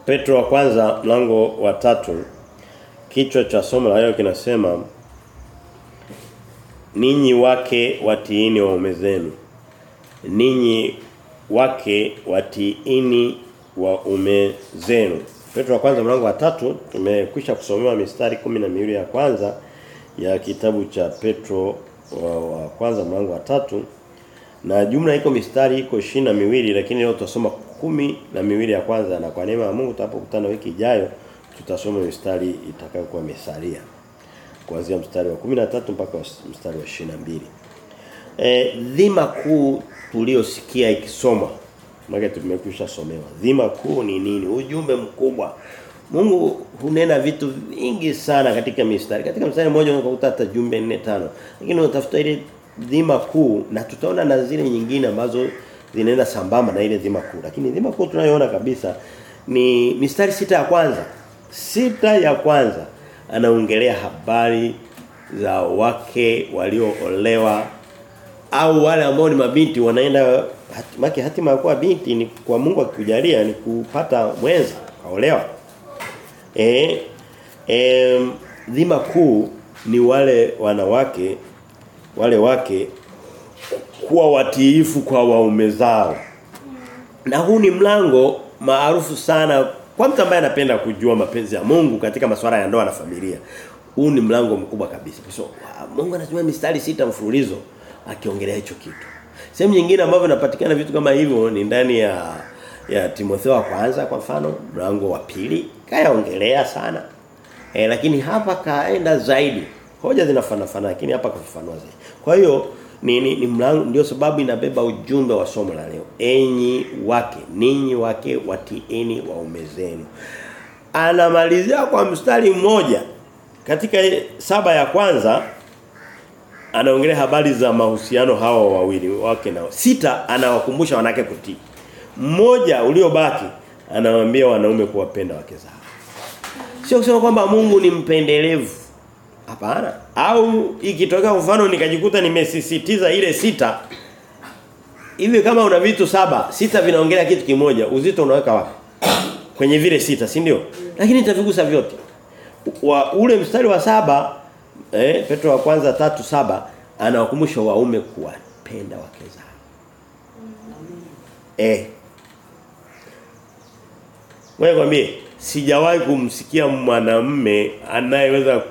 Petro wa kwanza mlango wa tatu kichwa cha somo la leo kinasema ninyi wake watiini waume zenu ninyi wake watiini waume zenu Petro wa kwanza mlango wa tatu tumekwisha kusomewa mistari kumi na miwili ya kwanza ya kitabu cha Petro wa, wa kwanza mlango wa tatu na jumla iko mistari iko ishirini na miwili lakini leo tutasoma kumi na miwili ya kwanza na kwa neema ya Mungu tutapokutana wiki ijayo tutasoma mistari itakayokuwa imesalia kuanzia mstari wa 13 mpaka mstari wa 22. Eh dhima kuu tuliosikia ikisomwa maana tumekwisha somewa. Dhima kuu ni nini? Ujumbe mkubwa. Mungu hunena vitu vingi sana katika mistari. Katika mstari mmoja unakuta hata jumbe 4 5. Lakini unatafuta ile dhima kuu na tutaona na zile nyingine ambazo zinaenda sambamba na ile dhima kuu. Lakini dhima kuu tunayoona kabisa ni mistari sita ya kwanza. Sita ya kwanza anaongelea habari za wake walioolewa au wale ambao ni mabinti wanaenda hatimaki hatima ya kuwa binti ni kwa Mungu akikujalia ni kupata mwenza kaolewa. Eh eh dhima kuu ni wale wanawake wale wake kuwa watiifu kwa waume zao. Na huu ni mlango maarufu sana kwa mtu ambaye anapenda kujua mapenzi ya Mungu katika masuala ya ndoa na familia. Huu ni mlango mkubwa kabisa. So, Mungu anatumia mistari sita mfululizo akiongelea hicho kitu. Sehemu nyingine ambavyo inapatikana vitu kama hivyo ni ndani ya ya Timotheo wa kwanza kwa mfano, mlango wa pili kayaongelea sana. E, lakini hapa kaenda zaidi. Hoja zinafanana lakini hapa kafafanua zaidi. Kwa hiyo ni, ni, ni mlango ndio sababu inabeba ujumbe wa somo la leo. Enyi wake, ninyi wake watieni waume zenu. Anamalizia kwa mstari mmoja katika saba ya kwanza anaongelea habari za mahusiano hawa wawili wake nao. Sita anawakumbusha wanawake kutii. Mmoja uliobaki anawaambia wanaume kuwapenda wake zao. Sio kusema kwamba Mungu ni mpendelevu. Hapana. Au ikitokea mfano nikajikuta nimesisitiza ile sita hivi kama una vitu saba, sita vinaongelea kitu kimoja, uzito unaweka wapi? Kwenye vile sita, si ndio? Lakini nitavigusa vyote. Wa ule mstari wa saba eh Petro wa kwanza tatu saba anawakumbusha waume kuwapenda wake zao. Eh. Wewe kwambie sijawahi kumsikia mwanamume anayeweza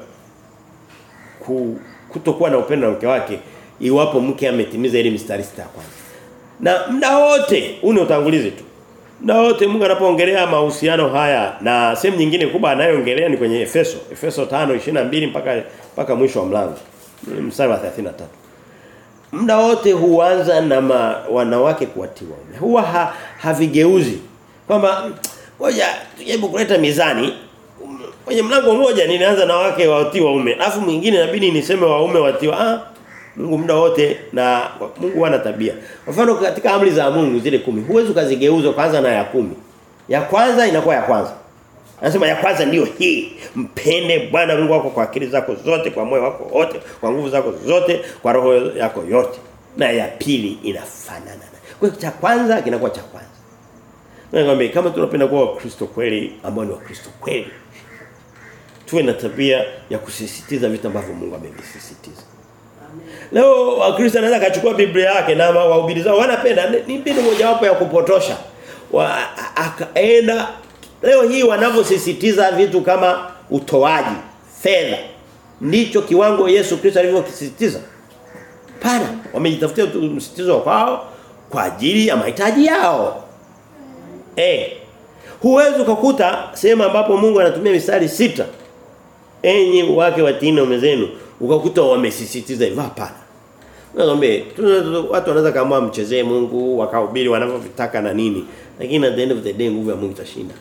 ku, kutokuwa na upendo na mke wake iwapo mke ametimiza ile mistari sita kwanza. Na muda wote une utangulizi tu. Muda wote Mungu anapoongelea mahusiano haya na sehemu nyingine kubwa anayoongelea ni kwenye Efeso. Efeso 5:22 mpaka mpaka mwisho wa mlango. Mstari wa 33. Muda wote huanza na ma, wanawake kuwatiwa. Huwa ha, havigeuzi kwamba ngoja tujaribu kuleta mizani kwenye mlango mmoja nilianza na wake watii waume alafu mwingine inabidi niseme waume watiwa ah Mungu muda wote na Mungu ana tabia kwa mfano katika amri za Mungu zile kumi huwezi ukazigeuza kwanza na ya kumi ya kwanza inakuwa ya kwanza Anasema ya kwanza ndiyo hii mpende Bwana Mungu wako kwa akili zako zote kwa moyo wako wote kwa nguvu zako zote kwa roho yako yote na ya pili inafanana kwa hiyo cha kwanza kinakuwa cha kwanza Nakwambia kama tunapenda kuwa Wakristo kweli ambao ni Wakristo kweli tuwe na tabia ya kusisitiza vitu ambavyo Mungu amevisisitiza. Leo Wakristo anaweza kachukua Biblia yake na wahubiri zao wanapenda ni mbinu mojawapo ya kupotosha. Wa, akaenda leo hii wanavyosisitiza vitu kama utoaji, fedha. Ndicho kiwango Yesu Kristo alivyokisisitiza. Pana wamejitafutia msisitizo kwao kwa ajili ya mahitaji yao. Eh. Huwezi kukuta sehemu ambapo Mungu anatumia mistari sita enyi wake watini waume zenu ukakuta wamesisitiza hivyo hapana Naombe watu wanaweza kama mchezee Mungu wakahubiri wanavyotaka na nini lakini at the end of the day nguvu ya Mungu itashinda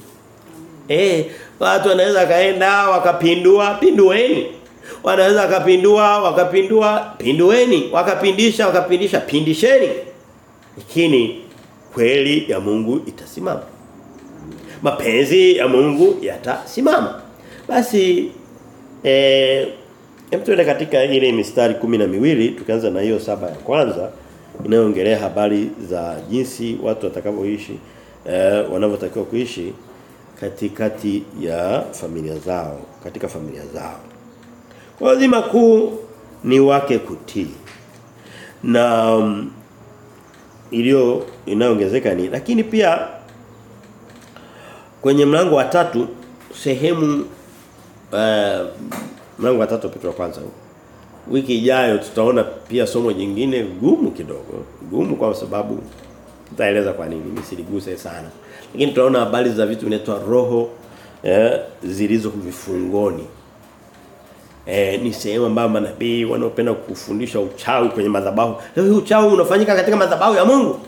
Eh watu wanaweza kaenda wakapindua pindueni wanaweza wakapindua wakapindua pindueni wakapindisha wakapindisha pindisheni lakini kweli ya Mungu itasimama mapenzi ya Mungu yatasimama basi eh hem tuende katika ile mistari kumi na miwili tukianza na hiyo saba ya kwanza inayoongelea habari za jinsi watu watakavyoishi eh wanavyotakiwa kuishi katikati ya familia zao, katika familia zao. Kwa hiyo dhima kuu ni wake kutii. Na um, iliyo inayoongezeka ni lakini pia kwenye mlango wa tatu sehemu uh, mlango wa tatu Petro wa kwanza wiki ijayo tutaona pia somo jingine gumu kidogo gumu kwa sababu tutaeleza kwa nini nisiliguse sana lakini tutaona habari za vitu vinaitwa roho eh, zilizo vifungoni eh, ni sehemu ambayo manabii wanaopenda kufundisha uchawi kwenye madhabahu leo uchawi unafanyika katika madhabahu ya Mungu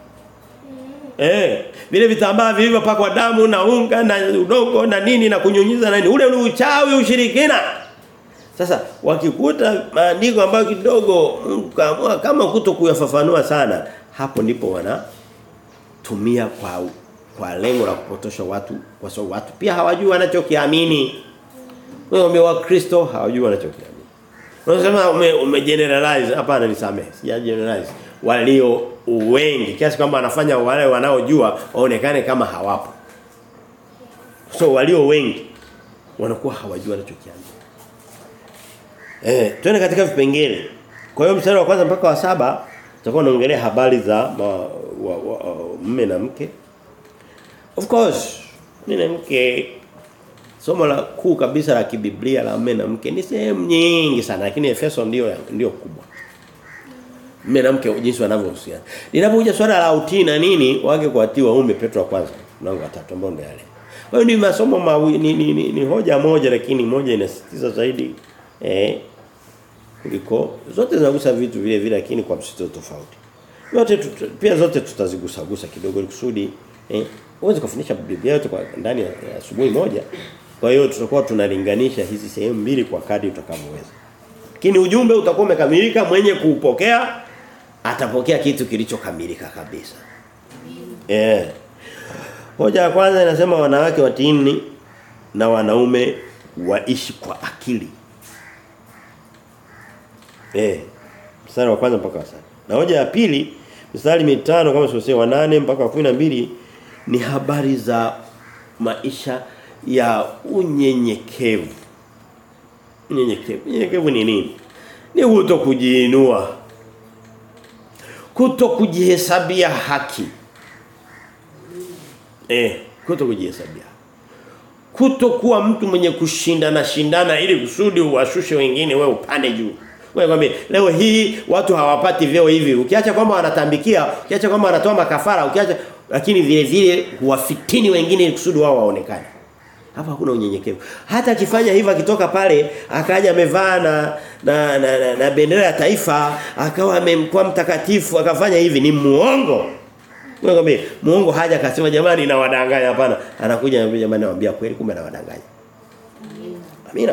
Eh, vile vitambaa vilivyopakwa damu na unga na udongo na nini na kunyunyiza na nini. Ule ni uchawi ushirikina. Sasa wakikuta maandiko ambayo kidogo kama, kama kuto kuyafafanua sana, hapo ndipo wana tumia kwa kwa lengo la kupotosha watu kwa sababu watu pia hawajui wanachokiamini. Wewe wa Kristo hawajui wanachokiamini. Unasema ume, ume generalize hapana nisamehe. Sija generalize. Walio wengi kiasi kwamba wanafanya wale wanaojua waonekane kama hawapo. So walio wengi wanakuwa hawajui wanachokiamini. Eh, twende katika vipengele. Kwa hiyo mstari wa kwanza mpaka wa saba tutakuwa tunaongelea habari za ma, wa, wa, mme na mke. Of course, mme na mke somo la kuu kabisa la kibiblia la mme na mke ni sehemu nyingi sana lakini Efeso ndio ndio kubwa. Mme na mke jinsi wanavyohusiana. Linapokuja swala la utii na nini wake kuatii waume Petro wa kwanza mlango wa 3 ambao ndio yale. Kwa hiyo ni masomo mawi, ni, ni, ni, ni hoja moja lakini moja inasisitiza zaidi eh kuliko zote zinagusa vitu vile vile lakini kwa msito tofauti. Yote tutu, pia zote tutazigusa gusa kidogo ili kusudi eh uweze kufundisha Biblia yote kwa ndani ya asubuhi moja. Kwa hiyo tutakuwa tunalinganisha hizi sehemu mbili kwa kadri utakavyoweza. Lakini ujumbe utakuwa umekamilika mwenye kuupokea atapokea kitu kilichokamilika kabisa. Eh. Hoja ya kwanza inasema wanawake watini na wanaume waishi kwa akili. Eh. Mstari wa kwanza mpaka wa saba. Na hoja ya pili mstari mitano kama sio wa nane mpaka wa 12 ni habari za maisha ya unyenyekevu. Unyenyekevu. Unyenyekevu ni nini? Ni kuto kujiinua. Kuto kujihesabia haki. Eh, kuto kujihesabia. Kuto kuwa mtu mwenye kushindana shindana ili kusudi uwashushe wengine wewe upande juu. Wewe kwambie leo hii watu hawapati vyeo hivi. Ukiacha kwamba wanatambikia, ukiacha kwamba wanatoa makafara, ukiacha lakini vile vile huwafitini wengine ili kusudi wao waonekane. Hapa hakuna unyenyekevu. Hata akifanya hivyo akitoka pale akaja amevaa na na, na, na, na bendera ya taifa, akawa amemkuwa mtakatifu, akafanya hivi ni muongo. Wewe kwambie muongo haja akasema jamani na wadanganya hapana. Anakuja anambia jamani nawaambia kweli kumbe na wadanganya. Amina.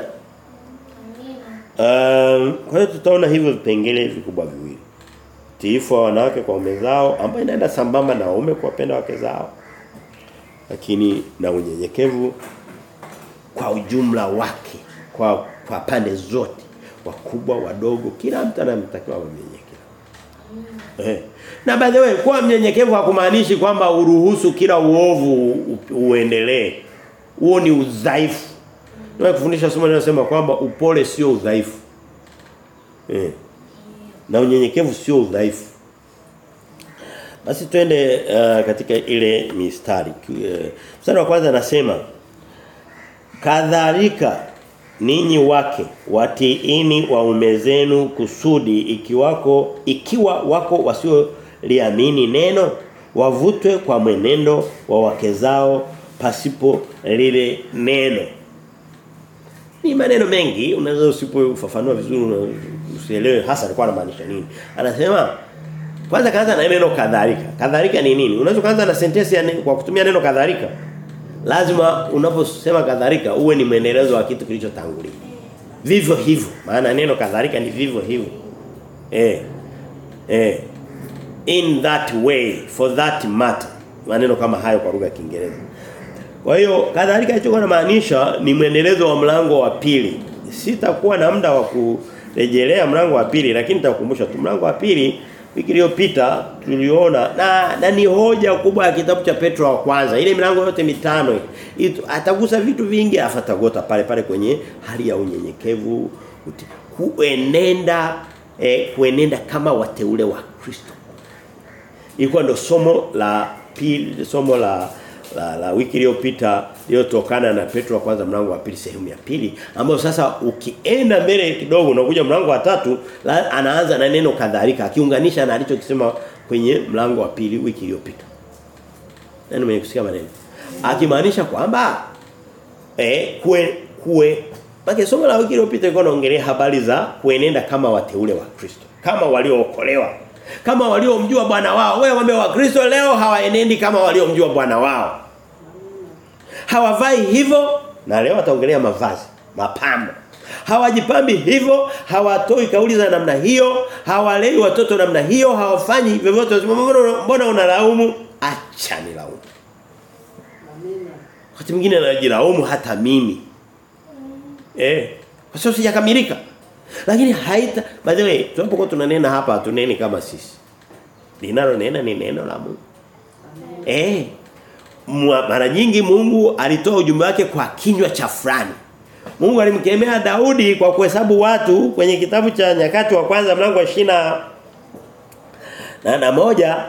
Um, kwa hiyo tutaona hivyo vipengele vikubwa viwili. Tiifu wa wanawake kwa waume zao ambayo inaenda sambamba na waume kuwapenda wake zao. Lakini na unyenyekevu kwa ujumla wake kwa kwa pande zote wakubwa wadogo kila mtu anamtakiwa mnyenyekevu. Eh. Na by the way kuwa mnyenyekevu hakumaanishi kwamba uruhusu kila uovu uendelee. Huo ni udhaifu. Ndio kufundisha somo linalosema kwamba upole sio udhaifu. Eh. Na unyenyekevu sio udhaifu. Basi twende uh, katika ile mistari. Uh, mstari wa kwanza anasema kadhalika ninyi wake watiini waume zenu kusudi ikiwako ikiwa wako wasio liamini neno wavutwe kwa mwenendo wa wake zao pasipo lile neno ni maneno mengi unaweza usipofafanua vizuri usielewe hasa alikuwa anamaanisha nini anasema kwanza kaanza na neno kadhalika kadhalika ni nini unaweza kuanza na sentensi kwa kutumia neno kadhalika lazima unaposema kadhalika uwe ni mwendelezo wa kitu kilichotangulia vivyo hivyo maana neno kadhalika ni vivyo hivyo eh eh in that way for that matter maneno kama hayo kwa lugha ya Kiingereza kwa hiyo kadhalika hicho kinamaanisha ni mwendelezo wa mlango wa pili sitakuwa na muda wa kurejelea mlango wa pili lakini nitakukumbusha tu mlango wa pili wiki iliyopita tuliona na, na ni hoja kubwa ya kitabu cha Petro wa kwanza. Ile milango yote mitano itu, atagusa vitu vingi afatagota pale pale kwenye hali ya unyenyekevu kuenenda eh, kuenenda kama wateule wa Kristo. Ilikuwa ndo somo la pili somo la la, la wiki iliyopita iliyotokana na Petro wa kwanza mlango wa pili sehemu ya pili ambayo sasa ukienda mbele kidogo unakuja mlango wa tatu la, anaanza na neno kadhalika akiunganisha na alichokisema kwenye mlango wa pili wiki iliyopita. Nani mwenye kusikia maneno? Akimaanisha kwamba eh kue kue Baki somo la wiki iliyopita ilikuwa naongelea habari za kuenenda kama wateule wa Kristo, kama waliookolewa, kama waliomjua Bwana wao. Wewe wame wa Kristo leo hawaenendi kama waliomjua Bwana wao. Hawavai hivyo na leo ataongelea mavazi, mapambo. Hawajipambi hivyo, hawatoi kauli za namna hiyo, hawalei watoto namna hiyo, hawafanyi vyovyote. Mbona unalaumu? Acha nilaumu. Wakati mwingine anajilaumu hata mimi. Eh. Kwa sababu sijakamilika. Lakini haita by the way tunapokuwa tunanena hapa tuneni kama sisi. Linalo nena ni neno la Mungu. Eh. Mara nyingi Mungu alitoa ujumbe wake kwa kinywa cha fulani. Mungu alimkemea Daudi kwa kuhesabu watu kwenye kitabu cha nyakati wa kwanza mlango wa shina na na moja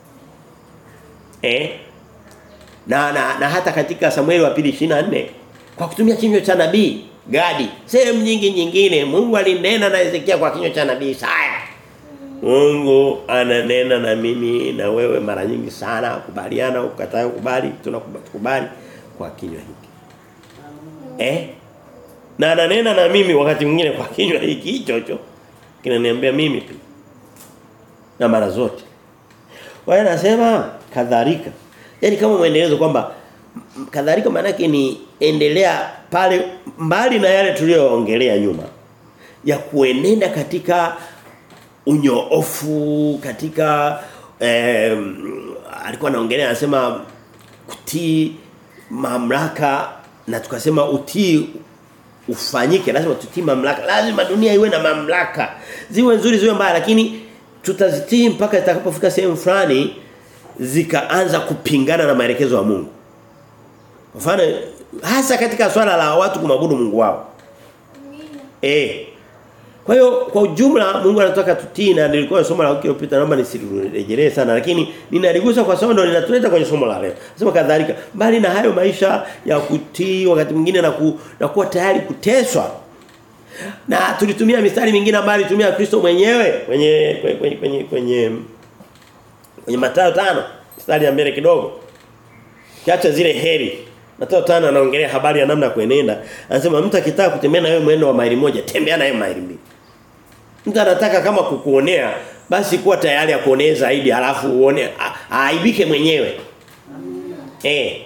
eh na, na na hata katika Samueli wa pili 24 kwa kutumia kinywa cha nabii Gadi sehemu nyingi nyingine Mungu alinena na Ezekia kwa kinywa cha nabii Isaya Mungu ananena na mimi na wewe mara nyingi sana kubaliana ukataa kubali tunakubali kwa kinywa hiki eh na ananena na mimi wakati mwingine kwa kinywa hiki hicho hicho kinaniambia mimi pia na mara zote wao nasema kadhalika yani kama muendelezo kwamba kadhalika maana yake ni endelea pale mbali na yale tuliyoongelea nyuma ya kuenenda katika unyoofu katika eh, alikuwa anaongelea anasema kutii mamlaka na tukasema utii ufanyike lazima tutii mamlaka lazima dunia iwe na mamlaka ziwe nzuri ziwe mbaya lakini tutazitii mpaka zitakapofika sehemu fulani zikaanza kupingana na maelekezo ya Mungu mfano hasa katika swala la watu kumwabudu Mungu wao eh kwa hiyo kwa ujumla Mungu anataka tutii na nilikuwa somo la wiki iliyopita naomba nisirejelee sana lakini ninaligusa kwa sababu ndo linatuleta kwenye somo la leo. Nasema kadhalika bali na hayo maisha ya kutii wakati mwingine na, ku, na kuwa tayari kuteswa. Na tulitumia mistari mingine ambayo alitumia Kristo mwenyewe kwenye kwenye kwenye kwenye kwenye Mathayo tano mstari ya mbele kidogo. Kiacha zile heri. Mathayo tano anaongelea habari ya namna ya kuenenda. Anasema mtu akitaka kutembea na wewe mwendo wa maili moja, tembea naye maili mbili. Mtu anataka kama kukuonea basi kuwa tayari akuonee zaidi halafu uone aaibike mwenyewe. Eh.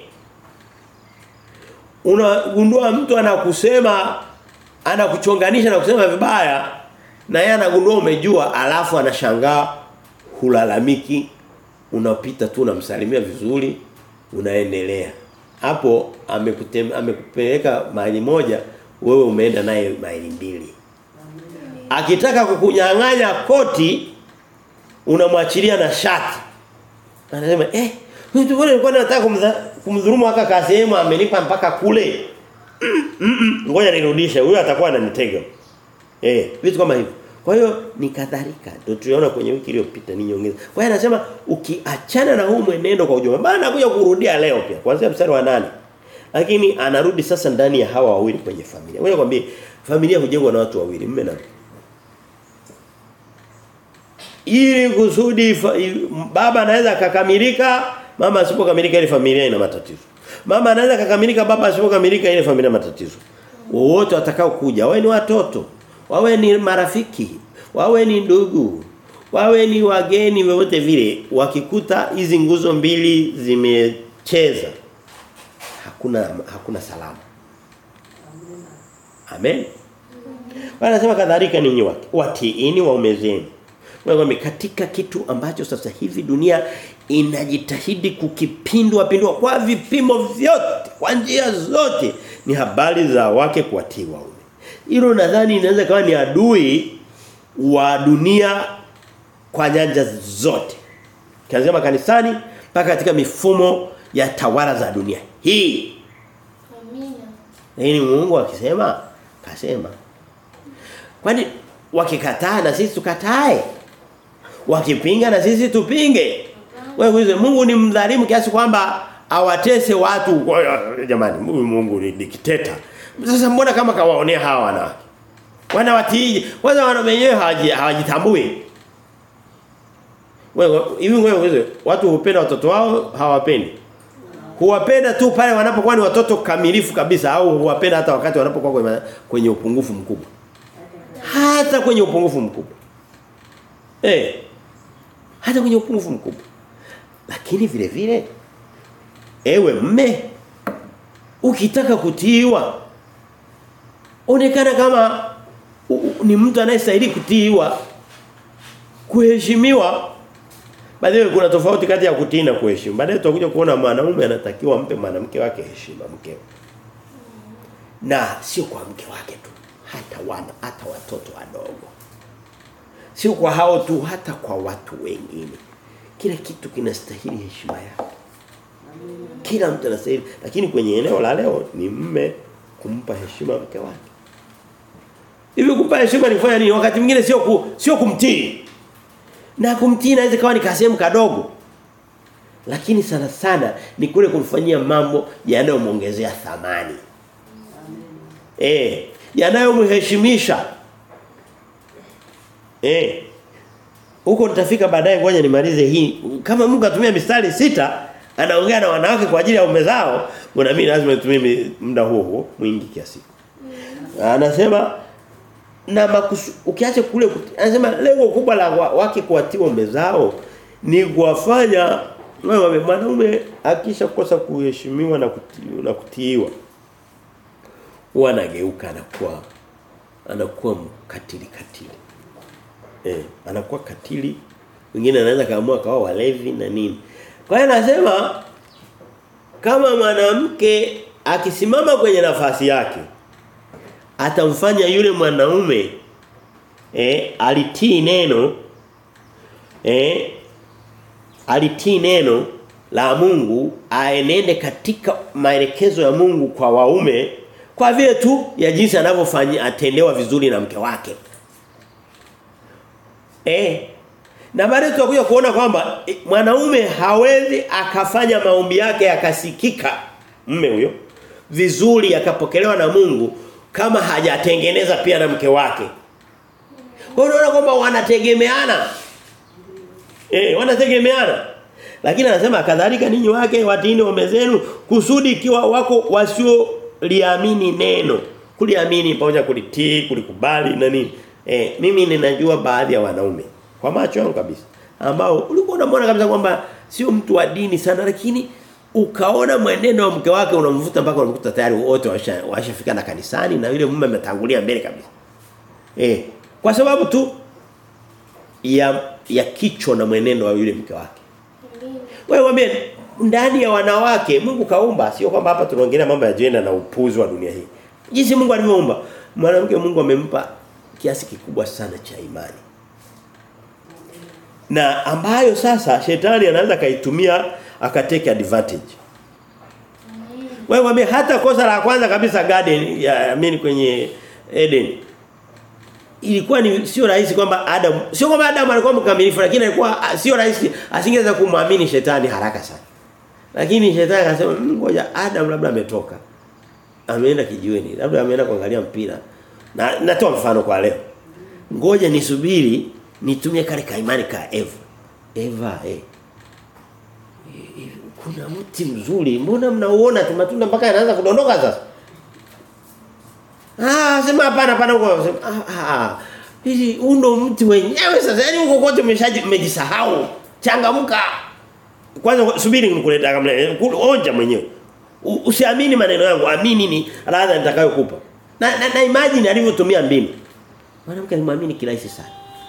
Unagundua mtu anakusema anakuchonganisha na kusema vibaya na yeye anagundua umejua alafu anashangaa hulalamiki unapita tu unamsalimia vizuri unaendelea. Hapo amekupeleka mahali moja wewe umeenda naye mahali mbili. Akitaka kukunyang'anya koti unamwachilia na shati. Anasema eh mtu bwana alikuwa anataka kumdhulumu haka ka sehemu amenipa mpaka kule. Ngoja nirudishe huyo atakuwa ananitega. Eh vitu kama hivyo. Kwa hiyo ni kadhalika. Ndio tuliona kwenye wiki iliyopita ni nyongeza. Kwa hiyo anasema ukiachana na huu mwenendo kwa ujumla. Maana anakuja kurudia leo pia kuanzia mstari wa nane Lakini anarudi sasa ndani ya hawa wawili kwenye familia. Ngoja kwambie familia hujengwa na watu wawili, mume na ili kusudi baba anaweza akakamilika mama asipokamilika ile familia ina matatizo mama anaweza akakamilika baba asipokamilika ile familia matatizo wote watakao kuja wawe ni watoto wawe ni marafiki wawe ni ndugu wawe ni wageni wote vile wakikuta hizi nguzo mbili zimecheza hakuna hakuna salama amen wanasema kadhalika ninyi wake watiini waume zenu Mwambie katika kitu ambacho sasa hivi dunia inajitahidi kukipindua pindua kwa vipimo vyote, kwa njia zote ni habari za wake kuwatii waume. Hilo nadhani inaweza kawa ni adui wa dunia kwa nyanja zote. Kianzia makanisani mpaka katika mifumo ya tawala za dunia. Hii Amina. lakini Mungu akisema kasema. Kwani wakikataa na sisi tukatae? Wakipinga na sisi tupinge? Wewe ulize Mungu ni mdhalimu kiasi kwamba awatese watu Kwa- jamani Mungu Mungu ni dikteta. Sasa mbona kama kawaonea hawa wanawake? Wanawatii kwanza wana wenyewe hawaji- hawajitambui. Wewe hivi wewe ulize watu hupenda watoto wao hawapendi. Huwapenda tu pale wanapokuwa ni watoto kamilifu kabisa au huwapenda hata wakati wanapokuwa kwenye, kwenye upungufu mkubwa. Hata kwenye upungufu mkubwa. Eh. Hata kwenye upungufu mkubwa. Lakini vile vile ewe mme ukitaka kutiiwa onekana kama u, u, ni mtu anayestahili kutiiwa kuheshimiwa Baadaye kuna tofauti kati ya kutii na kuheshimu. Baadaye tutakuja kuona mwanaume anatakiwa mpe mwanamke wake heshima mkeo. Na sio kwa mke wake tu, hata wana, hata watoto wadogo. Sio kwa hao tu, hata kwa watu wengine. Kila kitu kinastahili heshima yake. Kila mtu anastahili, lakini kwenye eneo la leo ni mme kumpa heshima mke wake. Hivi kumpa heshima ni kufanya nini? Wakati mwingine sio ku, sio kumtii. Na kumtii inaweza kawa ni kasehemu kadogo. Lakini sana sana ni kule kumfanyia mambo yanayomwongezea thamani. Eh, yanayomheshimisha. Eh. Huko nitafika baadaye ngoja nimalize hii. Kama Mungu atumia mistari sita anaongea na wanawake kwa ajili ya ume zao, mbona mimi lazima nitumie muda huo huo mwingi kiasi. Anasema na makusu, ukiacha kule kuti- anasema lengo kubwa la wa- wake kuwatiwa ume zao ni kuwafanya wewe mwanaume akisha kosa kuheshimiwa na kutiiwa na kutiiwa huwa anageuka anakuwa anakuwa mkatili katili eh anakuwa katili wengine anaweza kaamua kawa walevi na nini kwa hiyo anasema kama mwanamke akisimama kwenye nafasi yake atamfanya yule mwanaume eh alitii neno eh alitii neno la Mungu aenende katika maelekezo ya Mungu kwa waume kwa vile tu ya jinsi anavyofanya atendewa vizuri na mke wake. Eh na baadaye tutakuja kuona kwamba eh, mwanaume hawezi akafanya maombi yake yakasikika mme huyo vizuri yakapokelewa na Mungu kama hajatengeneza pia na mke wake. Kwa hiyo unaona kwamba wanategemeana. Eh, wanategemeana. Lakini anasema kadhalika ninyi wake watini waume zenu kusudi ikiwa wako wasio liamini neno. Kuliamini pamoja kulitii, kulikubali na nini. Eh, mimi ninajua baadhi ya wanaume kwa macho yangu kabisa ambao ulikuwa unamwona kabisa kwamba sio mtu wa dini sana lakini ukaona mwenendo wa mke wake unamvuta mpaka unamkuta tayari wote washa- washafika na kanisani na yule mume ametangulia mbele kabisa. Eh, kwa sababu tu ya ya kicho na mwenendo wa yule mke wake. Amina. Wewe mwambie ndani ya wanawake Mungu kaumba sio kwamba hapa tunaongelea mambo ya jenda na upuzi wa dunia hii. Jinsi Mungu alivyoumba mwanamke Mungu amempa kiasi kikubwa sana cha imani. Na ambayo sasa shetani anaweza kaitumia akateke advantage. Wewe mwambie hata kosa la kwanza kabisa garden ya amini kwenye Eden ilikuwa ni sio rahisi kwamba Adam sio kwamba Adam alikuwa mkamilifu lakini alikuwa ah, sio rahisi asingeweza kumwamini shetani haraka sana. Lakini shetani akasema "Mm, ngoja Adam labda ametoka. Ameenda kijiweni, labda ameenda kuangalia mpira. Na natoa mfano kwa leo. Ngoja nisubiri nitumie kale ka imani ka Eva. Eva eh. Eh, Kuna mti mzuri, mbona mnauona tu matunda mpaka yanaanza kudondoka sasa? Ah, sema hapana hapana huko. Sema ah ah. Hizi huu ndo mti wenyewe sasa. Yaani huko kote umeshaji umejisahau. Changamka. Kwanza subiri nikuleta kama onja mwenyewe. U- Usiamini maneno yangu, amini ni ladha nitakayokupa. Na, na, na imagine alivyotumia mbinu. Mwanamke alimwamini kirahisi sana.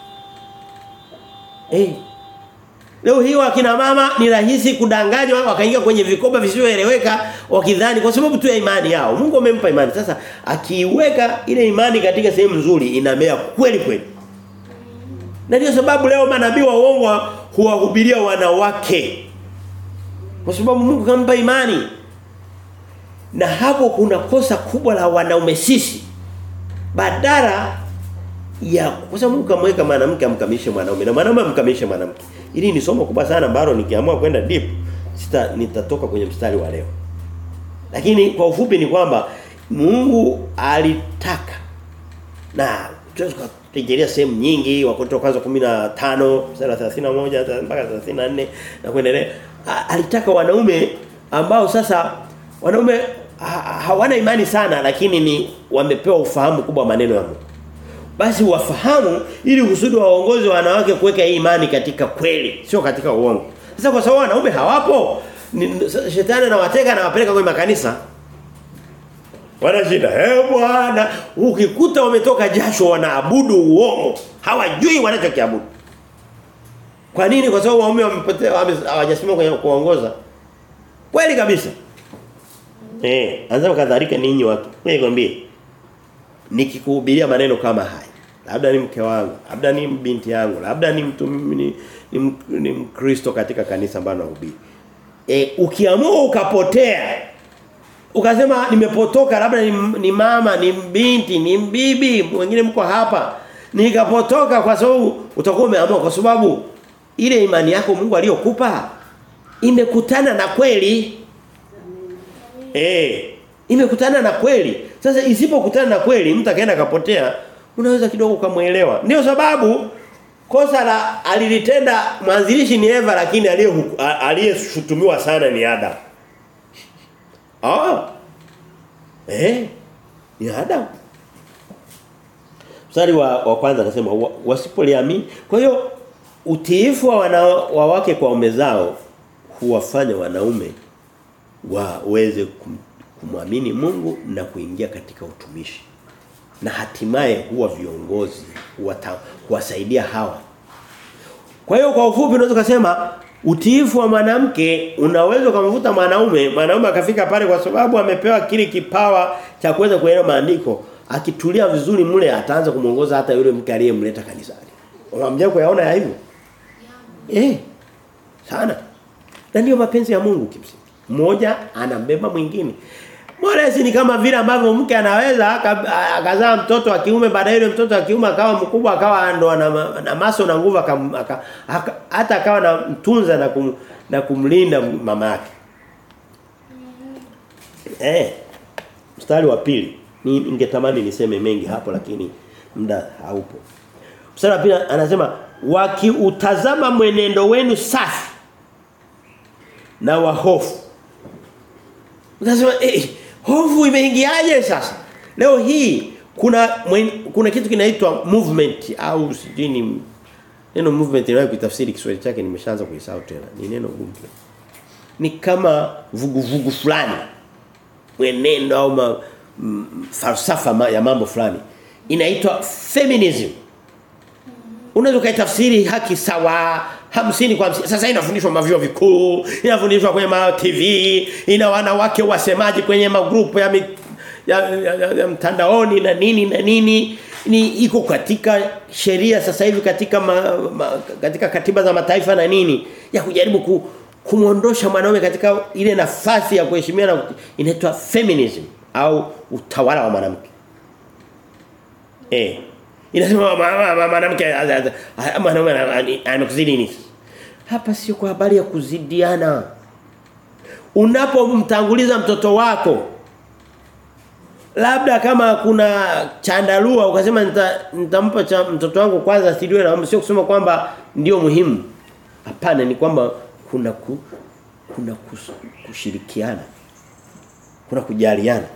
Eh. Leo hii wakina mama ni rahisi kudanganywa wakaingia kwenye vikoba visivyoeleweka wakidhani kwa sababu tu ya imani yao. Mungu amempa imani. Sasa akiiweka ile imani katika sehemu nzuri inamea kweli kweli. Na ndio sababu leo manabii wa uongo huwahubiria wanawake. Kwa sababu Mungu kampa imani. Na hapo kuna kosa kubwa la wanaume sisi. Badala ya kwa sababu Mungu kamweka mwanamke amkamilishe mwanaume na mwanaume amkamilishe mwanamke. Hili ni somo kubwa sana ambalo nikiamua kwenda deep sita nitatoka kwenye mstari wa leo. Lakini kwa ufupi ni kwamba Mungu alitaka na tunaweza kurejelea sehemu nyingi wakoto kwanza 15 mstari wa 31 mpaka 34 na kuendelea alitaka wanaume ambao sasa wanaume ha, hawana imani sana lakini ni wamepewa ufahamu kubwa maneno ya Mungu basi wafahamu ili kusudi waongoze wanawake kuweka hii imani katika kweli sio katika uongo sasa kwa sababu wanaume hawapo ni, shetani anawateka na wapeleka kwenye makanisa wana shida eh bwana ukikuta wametoka jasho wanaabudu uongo hawajui wanachokiabudu kwa nini kwa sababu waume wamepotea hawajasimama kwenye kuongoza kweli kabisa eh anza kadhalika ninyi watu nikwambie nikikuhubiria maneno kama haya labda ni mke wangu labda ni binti yangu labda ni mtu ni, ni, ni mkristo katika kanisa ambalo nahubiri e, ukiamua ukapotea ukasema nimepotoka labda ni, ni mama ni binti ni bibi wengine mko hapa nikapotoka kwa sababu utakuwa umeamua kwa sababu ile imani yako Mungu aliyokupa imekutana na kweli eh imekutana na kweli sasa isipokutana na kweli mtu akaenda akapotea unaweza kidogo ukamuelewa ndio sababu kosa la alilitenda mwanzilishi ni Eva lakini aliyeshutumiwa sana ni Adam ah eh ni Adam Mstari wa, wa kwanza anasema wa, wasipoliamini kwa hiyo utiifu wa, wana, wa wake kwa ume zao huwafanya wanaume waweze kum, kumwamini Mungu na kuingia katika utumishi na hatimaye huwa viongozi kuwasaidia hawa kwa hiyo kwa ufupi unaweza kusema utiifu wa mwanamke unaweza kumvuta mwanaume mwanaume akafika pale kwa sababu amepewa kile kipawa cha kuweza kuelewa maandiko akitulia vizuri mle ataanza kumuongoza hata yule mke aliyemleta kanisani unamjia kuyaona ya hivyo eh sana na ndio mapenzi ya Mungu kimsingi mmoja anambeba mwingine Moresi ni kama vile ambavyo mke anaweza akazaa mtoto wa kiume baadaye yule mtoto wa kiume akawa mkubwa akawa ndo na, na maso na nguvu hata akawa na mtunza na kum, na kumlinda mama yake. Eh. Mstari wa pili. Ni ningetamani niseme mengi hapo lakini muda haupo. Mstari wa pili anasema wakiutazama mwenendo wenu safi na wahofu. Unasema eh hofu imeingiaje sasa? Leo hii kuna mwen, kuna kitu kinaitwa movement au sijini neno movement inayo kutafsiri Kiswahili chake nimeshaanza kuisahau tena. Ni neno gumu. Ni kama vuguvugu fulani. Mwenendo au ma, m, falsafa ma, ya mambo fulani. Inaitwa feminism. Unaweza kaitafsiri haki sawa hamsini kwa hamsini. Sasa inafundishwa mavyo vikuu, inafundishwa kwenye ma TV, ina wanawake wasemaji kwenye magrupu ya, mi, ya, ya, ya, ya mtandaoni na nini na nini. Ni iko katika sheria sasa hivi katika ma, ma, katika katiba za mataifa na nini ya kujaribu ku, kumuondosha mwanaume katika ile nafasi ya kuheshimiana inaitwa feminism au utawala wa mwanamke. Eh Inasema mwanamke mwanaume amekuzidi nini? Hapa sio kwa habari ya kuzidiana. Unapomtanguliza mtoto wako labda kama kuna chandarua ukasema nitampa nita mtoto wangu kwanza asiliwe na sio kusema kwamba ndio muhimu. Hapana ni kwamba kuna ku, kuna kus, kushirikiana. Kuna kujaliana.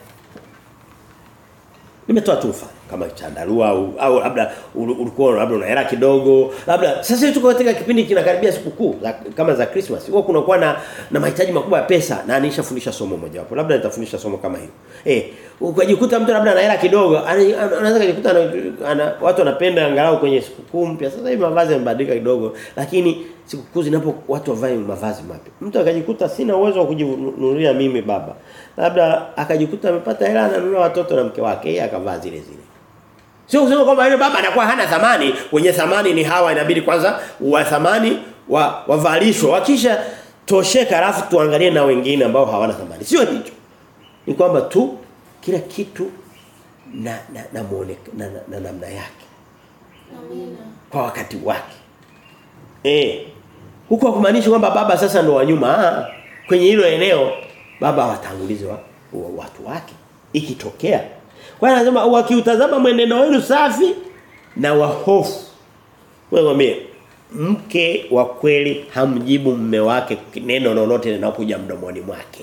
Nimetoa tu mfano kama chandarua au, au labda ulikuwa labda una hela kidogo labda sasa hivi tuko katika kipindi kinakaribia sikukuu kama za Christmas huwa kuna kuwa na na mahitaji makubwa ya pesa na nishafundisha somo moja hapo labda nitafundisha somo kama hilo eh ukajikuta mtu labda ana hela kidogo anaweza kujikuta ana, watu wanapenda angalau kwenye sikukuu mpya sasa hivi mavazi yamebadilika kidogo lakini sikukuu zinapo watu wavae mavazi mapya mtu akajikuta sina uwezo wa kujinunulia mimi baba labda akajikuta amepata hela ananunua watoto na mke wake yeye akavaa zile zile Sio kusema kwamba yule baba anakuwa hana thamani, wenye thamani ni hawa inabidi kwanza wa thamani wa wavalishwe. Wakisha tosheka alafu tuangalie na wengine ambao hawana thamani. Sio hicho. Ni kwamba tu kila kitu na na na muonekano na, na, na namna yake Amina. kwa wakati wake. Eh. Huko kumaanisha kwamba baba sasa ndo wa nyuma. Ah, kwenye hilo eneo baba watangulize wa, wa, watu wake ikitokea. Kwa hiyo anasema wakiutazama mwenendo wenu safi na wa hofu. Wewe mwambie mke wa kweli hamjibu mume wake neno lolote linapokuja mdomoni mwake.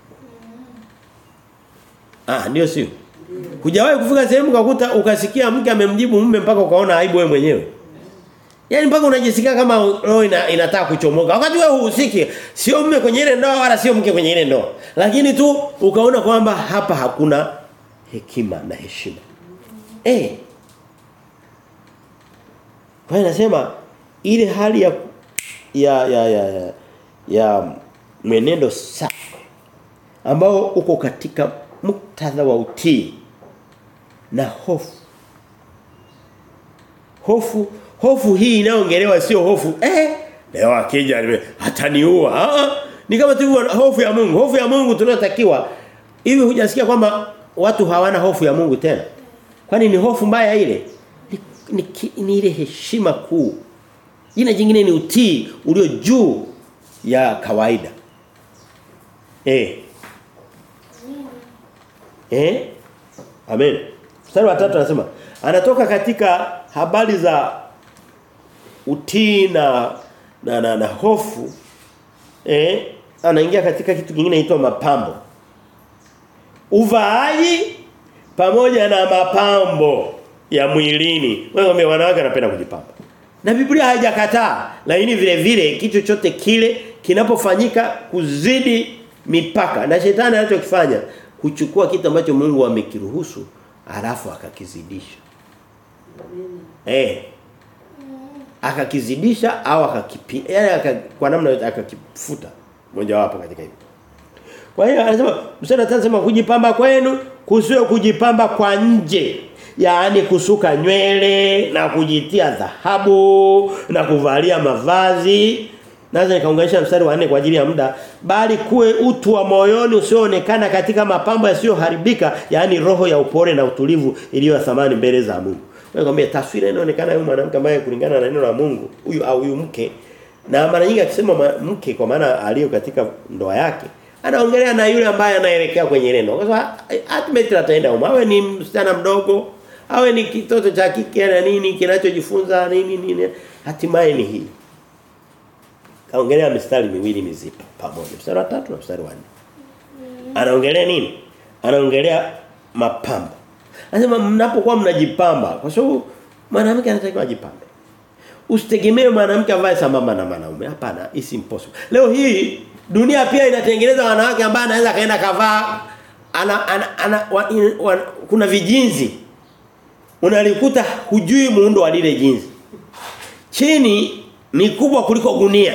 Ah, ndio sio. Hujawahi kufika sehemu ukakuta ukasikia mke amemjibu mume mpaka ukaona aibu wewe mwenyewe. Yaani mpaka unajisikia kama roho ina, inataka kuchomoka. Wakati wewe uhusiki, sio mume kwenye ile ndoa wala sio mke kwenye ile ndoa. Lakini tu ukaona kwamba hapa hakuna hekima na heshima. Eh. Kwa hiyo nasema ile hali ya ya ya ya, ya, ya mwenendo safi ambao uko katika muktadha wa utii na hofu hofu hofu hii inayoongelewa sio hofu eh leo akija nime- ataniua ah ah. ni kama tu hofu ya Mungu hofu ya Mungu tunayotakiwa hivi hujasikia kwamba watu hawana hofu ya Mungu tena kwani ni hofu mbaya ile ni, ni, ki- ni ile heshima kuu jina jingine ni utii ulio juu ya kawaida eh Amina. Eh? Amen. Mstari wa 3 anasema anatoka katika habari za utii na na, na, na hofu eh anaingia katika kitu kingine inaitwa mapambo. Uvaaji pamoja na mapambo ya mwilini. Wewe ngombe wanawake wanapenda kujipamba. Na Biblia haijakataa, lakini vile vile kitu chochote kile kinapofanyika kuzidi mipaka na shetani anachokifanya kuchukua kitu ambacho Mungu amekiruhusu alafu akakizidisha. Eh. Akakizidisha au akakipi yani aka, kwa namna yote akakifuta moja wapo katika hivyo. Kwa hiyo anasema mstari wa tano anasema kujipamba kwenu kusiwe kujipamba kwa nje. Yaani kusuka nywele na kujitia dhahabu na kuvalia mavazi. Naweza nikaunganisha mstari wa 4 kwa ajili ya muda bali kuwe utu wa moyoni usioonekana katika mapambo yasiyoharibika yaani roho ya upole na utulivu iliyo ya thamani mbele za Mungu. Nakwambia taswira inaonekana huyu mwanamke ambaye kulingana na neno la Mungu huyu au huyu mke na mara nyingi akisema ma- mke kwa maana aliyo katika ndoa yake anaongelea na yule ambaye anaelekea kwenye ile ndoa. Kwa sababu ultimately ataenda huko. Awe ni msichana mdogo, awe ni kitoto cha kike na nini kinachojifunza nini nini. Hatimaye ni hii. Kaongelea mistari miwili mizito pamoja. Mstari wa 3 na mstari wa 4. Anaongelea nini? Anaongelea mapambo. Anasema mnapokuwa mnajipamba kwa sababu mwanamke anatakiwa ajipambe. Usitegemee mwanamke avae sambamba na mwanaume. Hapana, it's impossible. Leo hii dunia pia inatengeneza wanawake ambao anaweza kaenda kavaa ana, ana, ana wa, in, wa, kuna vijinzi. Unalikuta hujui muundo wa lile jinzi. Chini ni kubwa kuliko gunia.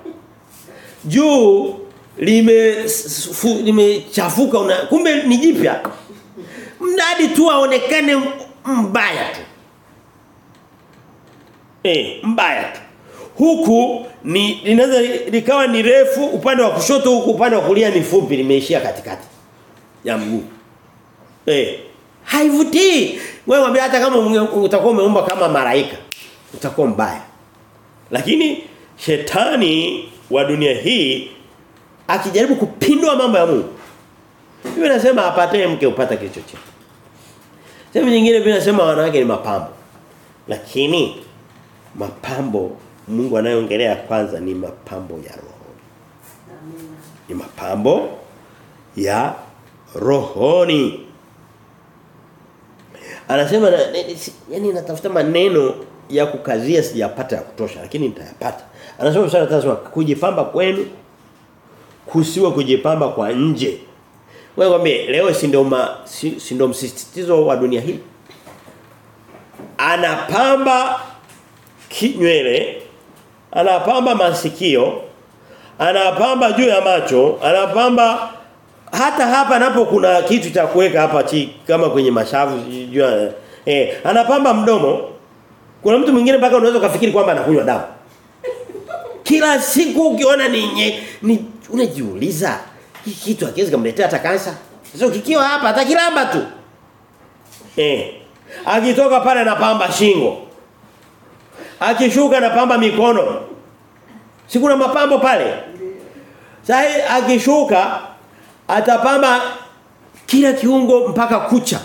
Juu lime fu- limechafuka una kumbe ni jipya. Mradi tu aonekane mbaya tu. Eh, mbaya tu. Huku ni linaweza likawa ni refu upande wa kushoto huku upande wa kulia ni fupi limeishia katikati ya mguu. Eh, haivutii. Wewe mwambie hata kama unge- utakuwa umeumba kama malaika utakuwa mbaya. Lakini shetani wa dunia hii akijaribu kupindua mambo ya Mungu. Biblia inasema apataye mke upata kilicho chema. Sehemu nyingine Biblia inasema wanawake ni mapambo. Lakini mapambo Mungu anayoongelea kwanza ni mapambo ya roho. Ni mapambo ya rohoni. Anasema na, ni- si- yani natafuta maneno ya kukazia sijapata ya kutosha lakini nitayapata. Anasema mstari wa tatu, anasema kujipamba kwenu kusiwe kujipamba kwa nje. Wewe kwambie leo si ndio ma- si, si ndio msisitizo wa dunia hii. Anapamba kinywele, anapamba masikio, anapamba juu ya macho, anapamba hata hapa napo kuna kitu cha kuweka hapa chi kama kwenye mashavu juu ya Eh, anapamba mdomo. Kuna mtu mwingine mpaka unaweza kufikiri kwamba anakunywa dawa. Kila siku ukiona ni, nye, ni unajiuliza hii kitu hakiwezi kumletea hata kansa. Sasa kikiwa hapa atakilamba tu. Eh. Akitoka pale anapamba shingo. Akishuka anapamba mikono. Si kuna mapambo pale? Sasa akishuka atapamba kila kiungo mpaka kucha.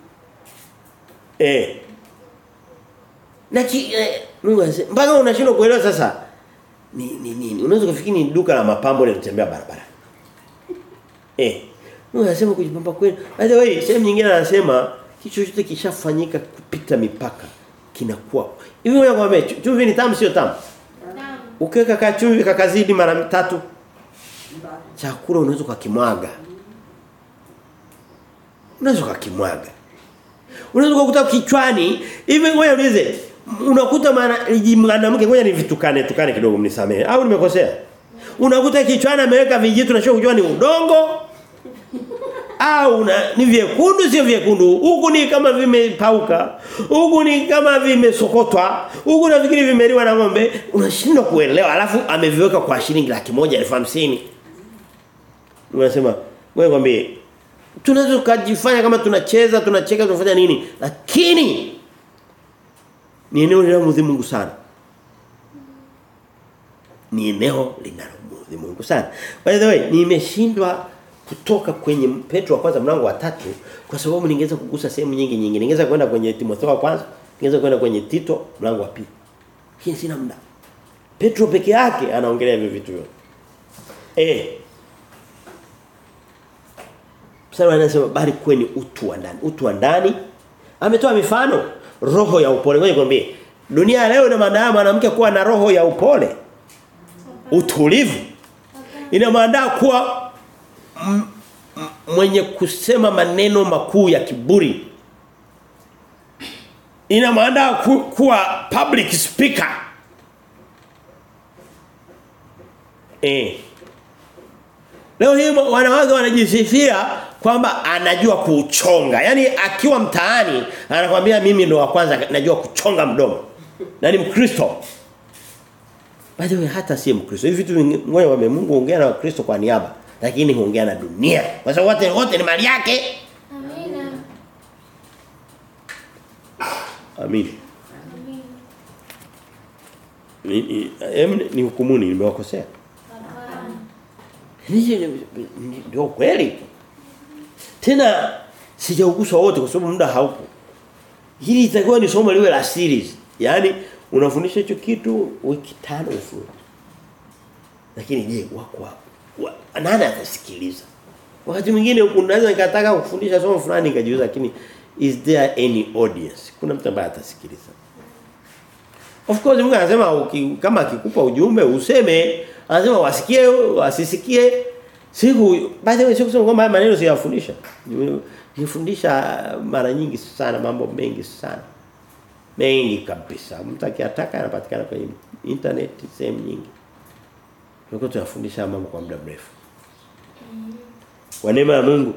Eh. Na ki, eh, Mungu anasema mpaka unashindwa kuelewa sasa ni ni nini? Unaweza kufikiri ni duka la mapambo linatembea barabara. Eh. Mungu anasema kujipamba kweli. By the way, sehemu nyingine anasema kitu chochote kishafanyika kupita mipaka kinakuwa. Hivi wewe kwambie chumvi ni tamu sio tamu? Tamu. Ukiweka ka chumvi kakazidi mara tatu chakula unaweza kukimwaga. Unaweza kukimwaga. Unaweza kukuta kichwani hivi ngoja ulize unakuta maana mwanamke ngoja ni vitukane tukane kidogo mnisamee au nimekosea unakuta kichwani ameweka vijitu na sio kujua ni udongo au na, ni vyekundu sio vyekundu huku ni kama vimepauka huku ni kama vimesokotwa huku nafikiri vimeliwa na ng'ombe unashindwa kuelewa alafu ameviweka kwa shilingi laki moja elfu hamsini unasema wewe kwambie tunaweza kujifanya kama tunacheza tunacheka tunafanya nini lakini ni eneo linalomudhi Mungu sana ni eneo linalomudhi Mungu sana by the way nimeshindwa kutoka kwenye Petro wa kwanza mlango wa tatu kwa sababu ningeweza kugusa sehemu nyingi nyingi ningeweza kwenda kwenye Timotheo wa kwanza ningeweza kwenda kwenye Tito mlango wa pili hii sina muda Petro peke yake anaongelea hivyo vitu vyote eh Mstari anasema bali kweni utu wa ndani. Utu wa ndani ametoa mifano roho ya upole. Ngoja nikwambie. Dunia leo ina maana mwanamke kuwa na roho ya upole. Utulivu. Ina maana kuwa m- m- mwenye kusema maneno makuu ya kiburi. Ina maana ku, kuwa public speaker. Eh. Leo hii wanawake wanajisifia kwamba anajua kuchonga. Yaani akiwa mtaani anakuambia mimi ndo wa kwanza najua kuchonga mdomo. Na ni Mkristo. Bado hata si Mkristo. Hivi vitu ngoja wame Mungu ongea na Wakristo kwa niaba, lakini huongea na dunia. Kwa sababu wote wote ni mali yake. Amina. Amini. Amina. Ni ni, em, ni hukumuni nimewakosea. Hapana. Hizi ni- ni- ndio kweli. Tena sijauguswa wote kwa sababu muda haupo. Hili itakuwa ni somo liwe la series. Yaani unafundisha hicho kitu wiki tano mfululizo. Lakini je, wako wapi? Wa, nani atasikiliza? Wakati mwingine unaweza nikataka kufundisha somo fulani nikajiuliza lakini is there any audience? Kuna mtu ambaye atasikiliza. Of course Mungu anasema uki, kama akikupa ujumbe useme, anasema wasikie wasisikie. Siku by the way siku kusema kwamba haya maneno siyafundisha. Nifundisha mara nyingi sana mambo mengi sana. Mengi kabisa. Mtu akiyataka anapatikana kwenye internet sehemu nyingi. Tulikuwa tunafundisha mambo kwa muda mrefu. Kwa neema ya Mungu.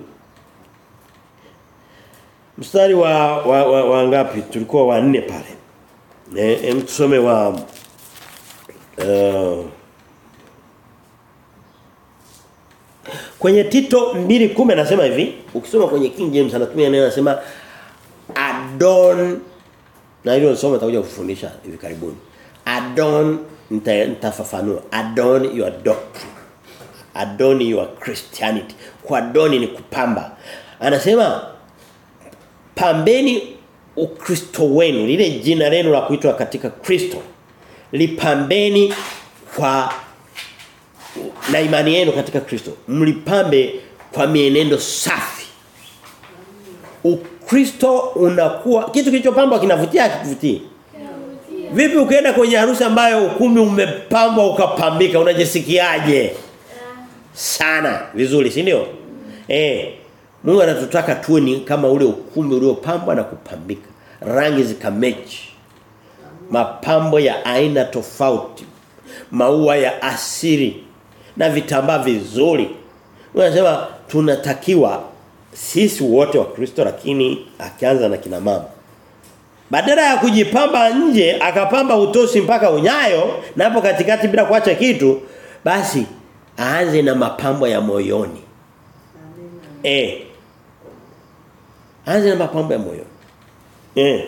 Mstari wa wa, wa, wa ngapi? Tulikuwa wa nne pale. Eh, em tusome wa uh, Kwenye Tito 2:10 anasema hivi, ukisoma kwenye King James anatumia neno anasema adon na hilo nisoma nitakuja kufundisha hivi karibuni. Adon nita- nitafafanua. Adon your doctrine. Adon your Christianity. Kwa adoni ni kupamba. Anasema pambeni ukristo wenu lile jina lenu la kuitwa katika Kristo lipambeni kwa na imani yenu katika Kristo mlipambe kwa mienendo safi Ukristo unakuwa kitu kilichopambwa kinavutia kivutii Vipi ukienda kwenye harusi ambayo ukumbi umepambwa ukapambika unajisikiaje? Sana vizuri, si ndio? Eh. Mungu anatutaka tuwe ni kama ule ukumbi uliopambwa na kupambika. Rangi zikamechi. Mapambo ya aina tofauti. Maua ya asili na vitambaa vizuri. Unasema tunatakiwa sisi wote wa Kristo lakini akianza na kina mama badala ya kujipamba nje akapamba utosi mpaka unyayo na hapo katikati bila kuacha kitu basi aanze na mapambo ya moyoni eh aanze na mapambo ya moyoni eh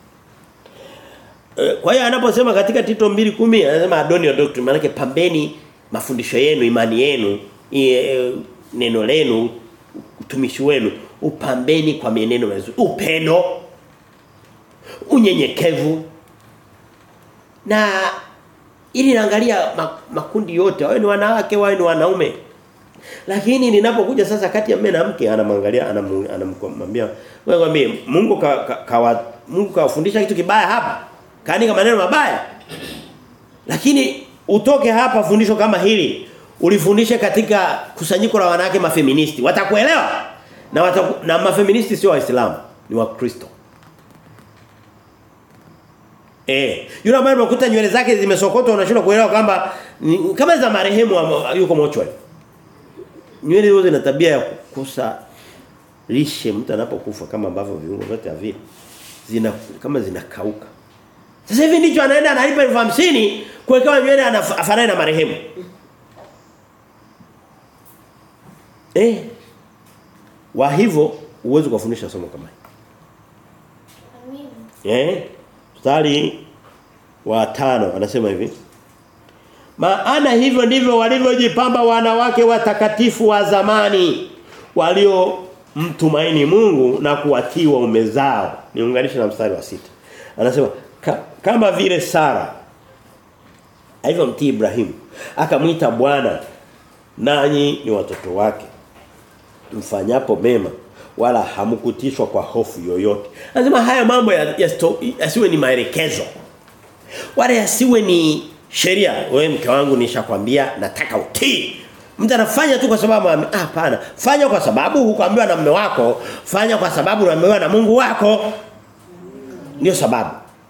Eh, Kwa hiyo anaposema katika Tito 2:10 anasema adoni your doctrine maana pambeni mafundisho yenu, imani yenu, i- e, neno lenu, utumishi wenu, upambeni kwa mienendo mizuri, upendo, unyenyekevu. Na ili naangalia makundi yote, wao ni wanawake, wao ni wanaume. Lakini ninapokuja sasa kati ya mume na mke anamwangalia anamu- anamwambia wewe mwambie Mungu ka, ka, kawa, Mungu kawafundisha kitu kibaya hapa. Kaandika maneno mabaya. Lakini utoke hapa fundisho kama hili ulifundishe katika kusanyiko la wanawake mafeministi. Watakuelewa? Na wataku, na mafeministi sio waislamu, ni wakristo. Eh, yule ambaye unakuta nywele zake zimesokotwa unashindwa kuelewa kwamba ni- kama za marehemu ama- yuko mochwari. Nywele hizo zina tabia ya kukosa lishe mtu anapokufa kama ambavyo viungo vyote havili. Zina kama zinakauka. Sasa hivi ndicho anaenda analipa elfu hamsini kuwekewa nywele anaf- afanane na marehemu. Eh. Wa hivyo uwezo kufundisha somo kama hili. Amina. Eh? Mstari wa tano anasema hivi. Maana hivyo ndivyo walivyojipamba wanawake watakatifu wa zamani walio mtumaini Mungu na kuwatii waume zao. Niunganishe na mstari wa sita Anasema ka, kama vile Sara alivyomtii Ibrahimu akamwita Bwana nanyi ni watoto wake mfanyapo mema wala hamkutishwa kwa hofu yoyote. Anasema haya mambo ya- yasto- yasiwe ni maelekezo. Wala yasiwe ni sheria. Wewe mke wangu nishakwambia nataka utii. Mtu anafanya tu kwa sababu ame- ah hapana. Fanya kwa sababu hukuambiwa na mume wako, fanya kwa sababu unaambiwa na Mungu wako. Ndio sababu.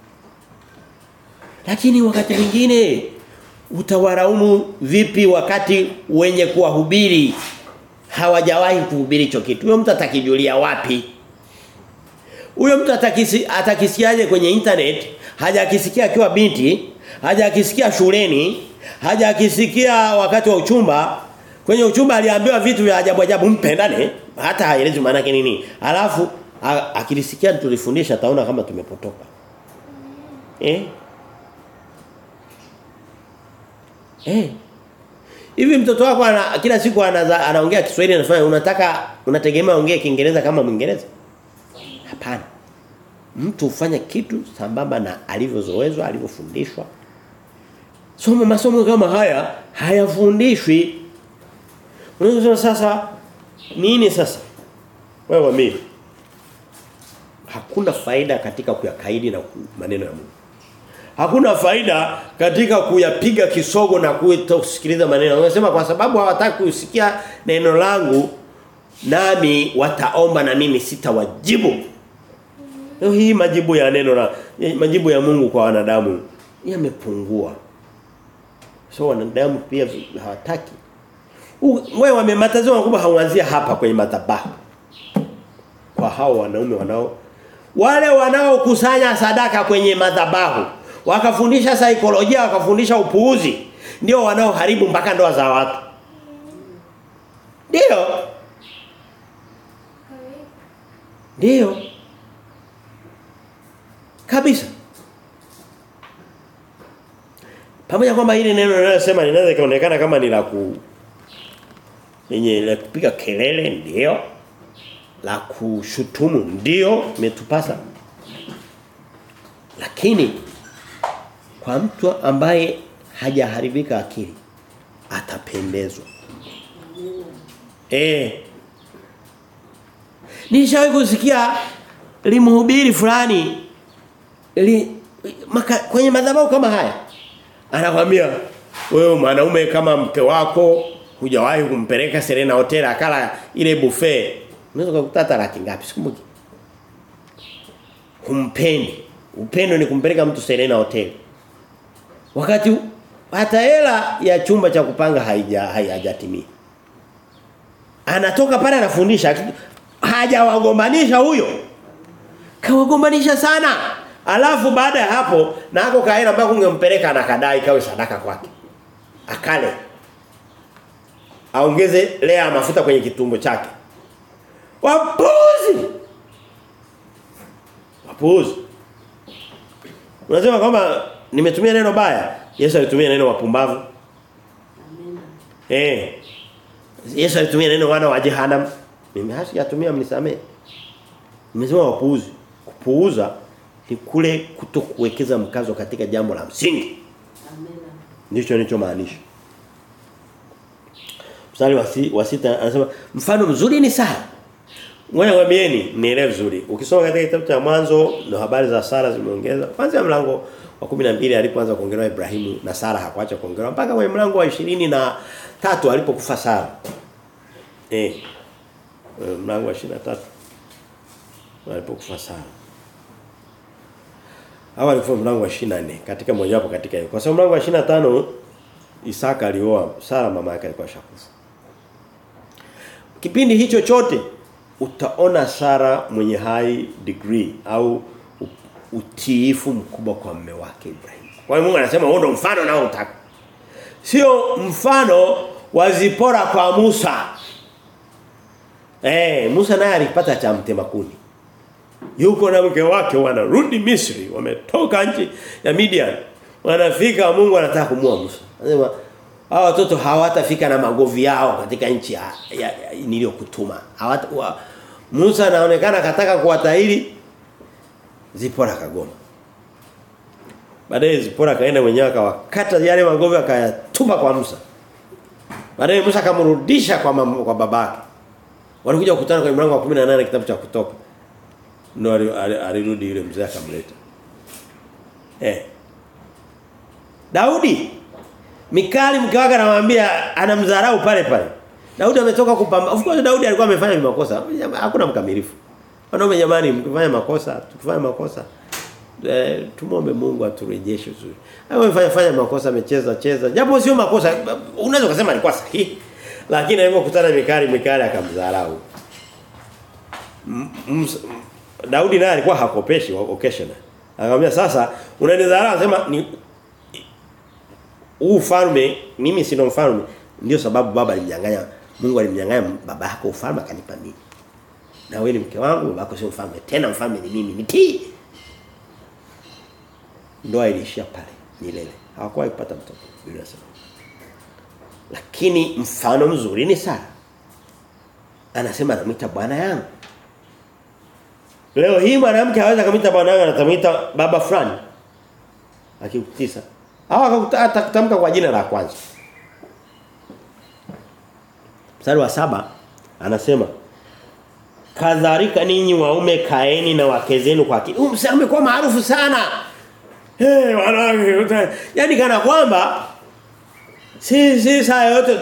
Lakini wakati mwingine utawaraumu vipi wakati wenye kuwahubiri hawajawahi kuhubiri hicho kitu. Huyo mtu atakijulia wapi? Huyo mtu atakisi atakisiaje kwenye internet? Hajakisikia akiwa binti, hajakisikia shuleni, hajakisikia wakati wa uchumba. Kwenye uchumba aliambiwa vitu vya ajabu ajabu mpendane, hata haelezi maana yake nini. Alafu a- akilisikia tulifundisha ataona kama tumepotoka. Eh? Eh. Hivi mtoto wako ana, kila siku anaza, anaongea Kiswahili anafanya unataka unategemea ongee Kiingereza kama Mwingereza? Hapana. Mtu hufanya kitu sambamba na alivyozoezwa, alivyofundishwa. Somo masomo kama haya hayafundishwi. Unaweza kusema sasa nini sasa? Wewe mimi. Hakuna faida katika kuyakaidi na ku- maneno ya Mungu. Hakuna faida katika kuyapiga kisogo na kusikiliza maneno. Unasema kwa sababu hawataki kusikia neno langu nami wataomba na mimi sitawajibu. Leo hii majibu ya neno la majibu ya Mungu kwa wanadamu yamepungua. So wanadamu pia hawataki. U- Wewe wamematazama makubwa hauanzia hapa kwenye madhabahu. Kwa hao wanaume wanao wale wanaokusanya sadaka kwenye madhabahu wakafundisha saikolojia wakafundisha upuuzi ndio wanaoharibu mpaka ndoa za watu. Ndio, Amina. ndio. Kabisa. Pamoja kwamba hili neno linalosema linaweza kaonekana kama ni la ku lenye la kupiga kelele ndio la kushutumu ndio imetupasa lakini kwa mtu ambaye hajaharibika akili atapendezwa eh Nishawahi kusikia limhubiri fulani li, maka, kwenye madhabahu kama haya anakwambia wewe mwanaume kama mke wako hujawahi kumpeleka Serena Hotel akala ile buffet unaweza kukuta hata laki ngapi sikumbuki humpendi upendo ni kumpeleka mtu Serena Hotel wakati hata hela ya chumba cha kupanga haija haijatimia anatoka pale anafundisha hajawagombanisha huyo kawagombanisha sana Alafu baada ya hapo na hako kaina ambako ungempeleka na kadai kawe sadaka kwake. Akale. Aongeze lea mafuta kwenye kitumbo chake. Wapuzi. Wapuzi. Unasema kwamba nimetumia neno baya. Yesu alitumia neno wapumbavu. Eh. Yesu alitumia neno wana wa jehanamu. Mimi hasijatumia mnisamee. Nimesema wapuuzi. Kupuuza ni kule kutokuwekeza mkazo katika jambo la msingi. Ndicho nilichomaanisha. Mstari wa, si, wa sita anasema mfano mzuri ni Sara. Ngoja ngwambieni nielewe vizuri. Ukisoma katika kitabu cha mwanzo na habari za Sara zimeongeza. Kwanza mlango wa 12 alipoanza kuongelewa Ibrahimu na Sara hakuacha kuongelewa mpaka kwenye mlango wa 20 na tatu alipokufa Sara. Eh. Mlango wa 23 alipokufa Sara. Hawa alikuwa mlango wa 24 katika mmoja wapo katika hiyo. Kwa sababu mlango wa 25 Isaka alioa Sara mama yake alikuwa shakufa. Kipindi hicho chote utaona Sara mwenye high degree au utiifu mkubwa kwa mume wake Ibrahim. Kwa hiyo Mungu anasema huo ndo mfano nao utaka. Sio mfano wa Zipora kwa Musa. Eh, Musa naye alipata cha mtema kuni. Yuko na mke wake wanarudi Misri, wametoka nchi ya Midian. Wanafika Mungu anataka kumua Musa. Anasema hawa watoto hawatafika na magovi yao katika nchi ya, ya, ya niliyokutuma. Hawata wa, Musa anaonekana kataka kuwatahiri Zipora kagoma. Baadaye Zipora kaenda mwenyewe akawakata yale magovi akayatupa kwa Musa. Baadaye Musa akamrudisha kwa mama, kwa babake. Walikuja kukutana kwenye mlango wa 18 kitabu cha kutoka. Ndio alirudi yule mzee akamleta. Eh. Daudi Mikali mke wake anamwambia anamdharau pale pale. Daudi ametoka kupamba. Of course Daudi alikuwa amefanya makosa. Hakuna mkamilifu. Wanaume jamani mkifanya makosa, tukifanya makosa eh, tumombe Mungu aturejeshe vizuri. Hayo amefanya fanya makosa amecheza cheza. Japo sio makosa unaweza kusema alikuwa sahihi. Lakini alipokutana Mikali Mikali akamdharau. Daudi naye alikuwa hakopeshi occasional. Akamwambia sasa unanidharau anasema ni huu ufalme mimi sina mfalme ndio sababu baba alimnyang'anya Mungu alimnyang'anya baba yako ufalme akanipa mimi. Na wewe ni mke wangu baba yako sio mfalme tena mfalme ni mimi nitii. Ndoa ilishia pale milele. Hawakuwahi kupata mtoto Biblia inasema. Lakini mfano mzuri ni Sara. Anasema anamwita bwana yangu. Leo hii mwanamke hawezi kumwita bwana yangu anatamwita baba fulani. Akikutisa. Au atakutamka kwa jina la kwanza. Mstari wa saba anasema kadhalika ninyi waume kaeni na wake zenu kwa akili. Huyu msemo umekuwa maarufu sana. Eh hey, wanawake yani kana kwamba si si saa yote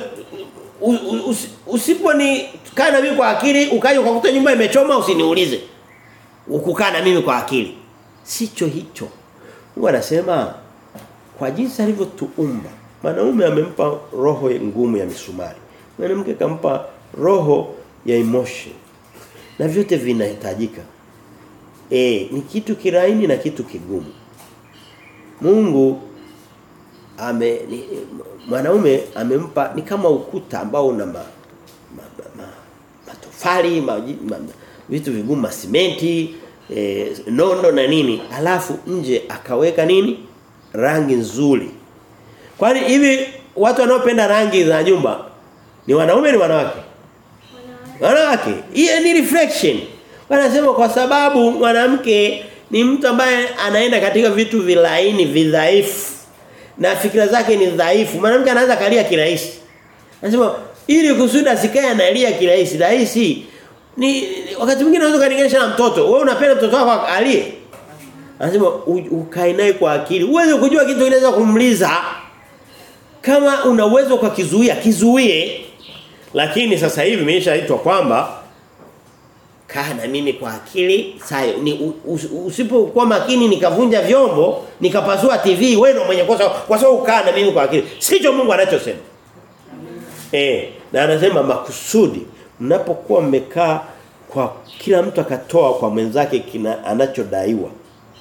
usiponi kaa na mimi kwa akili ukaje ukakuta nyumba imechoma usiniulize. Ukukaa na mimi kwa akili. Sicho hicho. Mungu anasema kwa jinsi alivyotuumba mwanaume amempa roho ngumu ya misumari mwanamke kampa roho ya emotion na vyote vinahitajika eh ni kitu kiraini na kitu kigumu Mungu ame ni, mwanaume amempa ni kama ukuta ambao una ma, ma, ma, ma, matofali ma, ma, vitu vigumu masimenti eh, nondo na nini alafu nje akaweka nini rangi nzuri. Kwani hivi watu wanaopenda rangi za nyumba ni wanaume ni wanawake? Wanawake. Hiyo ni reflection. Wanasema kwa sababu mwanamke ni mtu ambaye anaenda katika vitu vilaini vidhaifu na fikra zake ni dhaifu. Mwanamke anaweza kalia kirahisi. Anasema ili kusudi asikae analia kirahisi, rahisi ni wakati mwingine unaweza kulinganisha na mtoto. Wewe unapenda mtoto wako alie? Anasema ukae naye kwa akili. Uweze kujua kitu kinaweza kumliza. Kama una uwezo kwa kizuia, kizuie. Lakini sasa hivi imeshaitwa kwamba kaa na mimi kwa akili sayo ni usipokuwa makini nikavunja vyombo nikapasua TV wewe ndio mwenye kosa kwa sababu kaa na mimi kwa akili sicho Mungu anachosema eh na anasema makusudi mnapokuwa mmekaa kwa kila mtu akatoa kwa mwenzake kina anachodaiwa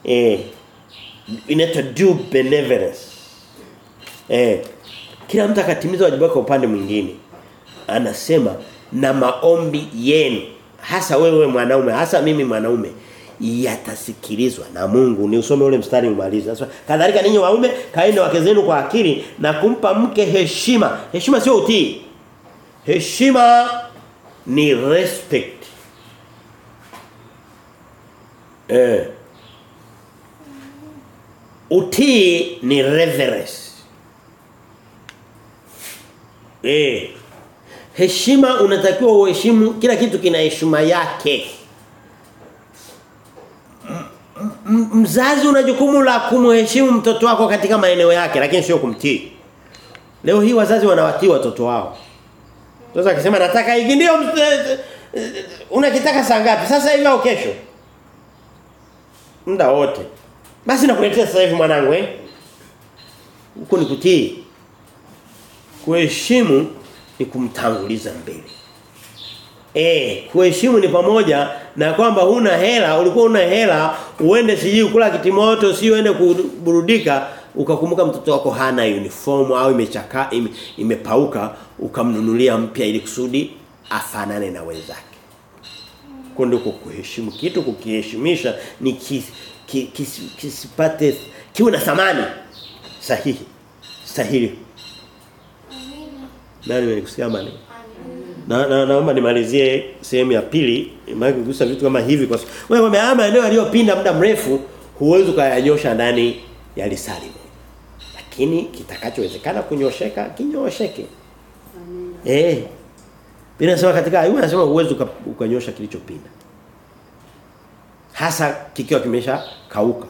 eh inaitwa due benevolence. Eh kila mtu akatimiza wajibu wake upande mwingine. Anasema na maombi yenu hasa wewe mwanaume hasa mimi mwanaume yatasikilizwa na Mungu. Ni usome ule mstari umalize. Sasa kadhalika ninyi waume kaeni wake zenu kwa akili na kumpa mke heshima. Heshima sio utii. Heshima ni respect. Eh. Utii ni reverence. Eh. Heshima unatakiwa uheshimu kila kitu kina heshima yake. M mzazi una jukumu la kumheshimu mtoto wako katika maeneo yake lakini sio kumtii. Leo hii wazazi wanawatii watoto wao. Sasa akisema nataka hiki ndio unakitaka saa ngapi? Sasa hivi au kesho? Muda wote. Basi nakuletea sasa hivi mwanangu eh. Huko ni kutii. Kuheshimu ni kumtanguliza mbele. Eh, kuheshimu ni pamoja na kwamba huna hela, ulikuwa una hela, uende siji kula kitimoto, si uende kuburudika, ukakumbuka mtoto wako hana uniform au imechakaa ime, imepauka, ukamnunulia mpya ili kusudi afanane na wenzake. Kwa ndio kuheshimu kitu kukiheshimisha ni kis, kis, kis, kisipate kiwe na thamani sahihi. Sahihi. Nani nilikusikia mani? Na, na naomba nimalizie sehemu ya pili maana kugusa vitu kama hivi kwa sababu wewe umeama eneo aliyopinda muda mrefu huwezi kuyanyosha ndani ya lisali moja. Lakini kitakachowezekana kunyosheka kinyosheke. Eh. Bila sema katika Ayubu anasema huwezi ukanyosha kilichopinda. Hasa kikiwa kimesha kauka.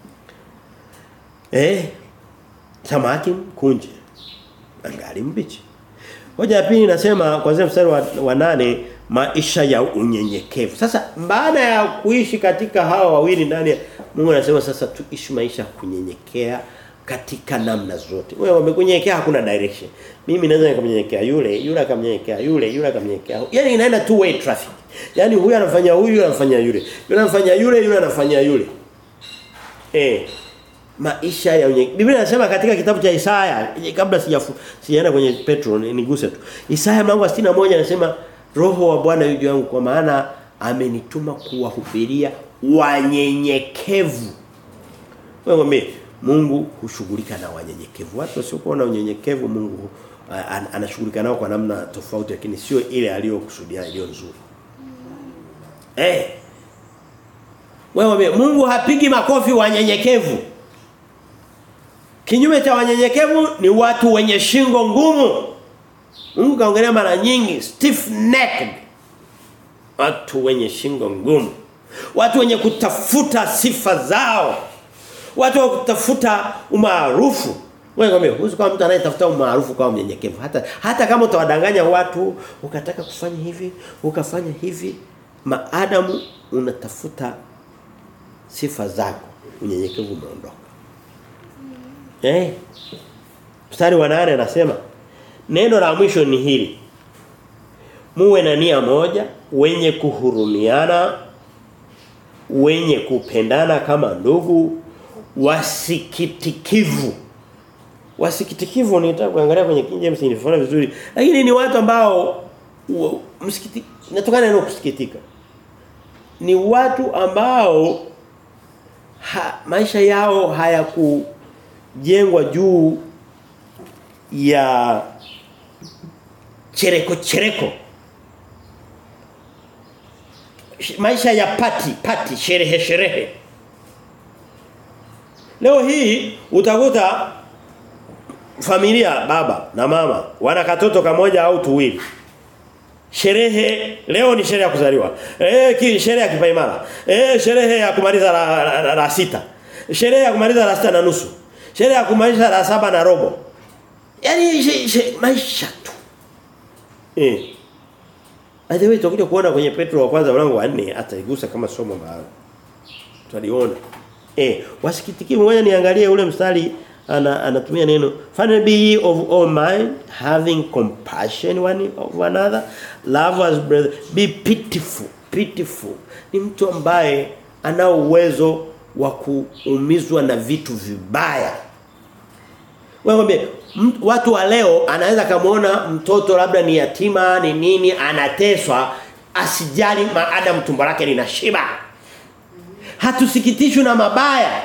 Eh. Samaki kunje. Angali mbichi. Hoja ya pili inasema kuanzia mstari wa, wa nane maisha ya unyenyekevu. Sasa baada ya kuishi katika hawa wawili ndani Mungu anasema sasa tuishi maisha kunyenyekea katika namna zote. Wewe umekunyenyekea hakuna direction. Mimi naweza nikamnyenyekea yule, yule akamnyenyekea yule, yule akamnyenyekea. Yaani inaenda two way traffic. Yaani huyu anafanya huyu, yule anafanya yule. Yule anafanya yule, yule anafanya yule. Eh maisha ya unyenyekevu. Biblia inasema katika kitabu cha Isaya kabla sijafu sijaenda kwenye Petro niguse tu. Isaya mlango wa 61 anasema roho wa Bwana yu juu yangu kwa maana amenituma kuwahubiria wanyenyekevu. Wewe mwambie Mungu hushughulika na wanyenyekevu. Watu wasiokuwa na unyenyekevu Mungu an, anashughulika nao kwa namna tofauti lakini sio ile aliyokusudia iliyo nzuri. Eh. Wewe Mungu hapigi makofi wanyenyekevu. Kinyume cha wanyenyekevu ni watu wenye shingo ngumu. Mungu kaongelea mara nyingi stiff necked. Watu wenye shingo ngumu. Watu wenye kutafuta sifa zao. Watu wa kutafuta umaarufu. Wewe ngombe, huwezi kama mtu anayetafuta umaarufu kwa mnyenyekevu. Hata hata kama utawadanganya watu, ukataka kufanya hivi, ukafanya hivi, maadamu unatafuta sifa zako, unyenyekevu umeondoka. Eh. Mstari wa 8 anasema neno la mwisho ni hili. Muwe na nia moja, wenye kuhurumiana, wenye kupendana kama ndugu, wasikitikivu. Wasikitikivu nitaka kuangalia kwenye King James nilifahamu vizuri. Lakini ni watu ambao msikiti natokana neno kusikitika. Ni watu ambao ha, maisha yao hayaku jengwa juu ya chereko chereko maisha ya pati pati sherehe sherehe leo hii utakuta familia baba na mama wana katoto kamoja au tuwili sherehe leo ni sherehe ya kuzaliwa eh ki sherehe ya kipaimara eh sherehe ya kumaliza la, la, la, la sita sherehe ya kumaliza la sita na nusu sherehe ya kumaliza la saba na robo yani she, she, maisha tu eh By the way tutakuja kuona kwenye Petro wa kwanza mlango wa 4 ataigusa kama somo maalum. Tutaliona. Eh, wasikitiki ngoja niangalie ule mstari ana anatumia neno finally be ye of all mind having compassion one of another love as brother be pitiful pitiful ni mtu ambaye ana uwezo wa kuumizwa na vitu vibaya. Wewe watu wa leo anaweza kumuona mtoto labda ni yatima ni nini anateswa asijali maadamu tumbo lake linashiba. Hatusikitishwi na mabaya.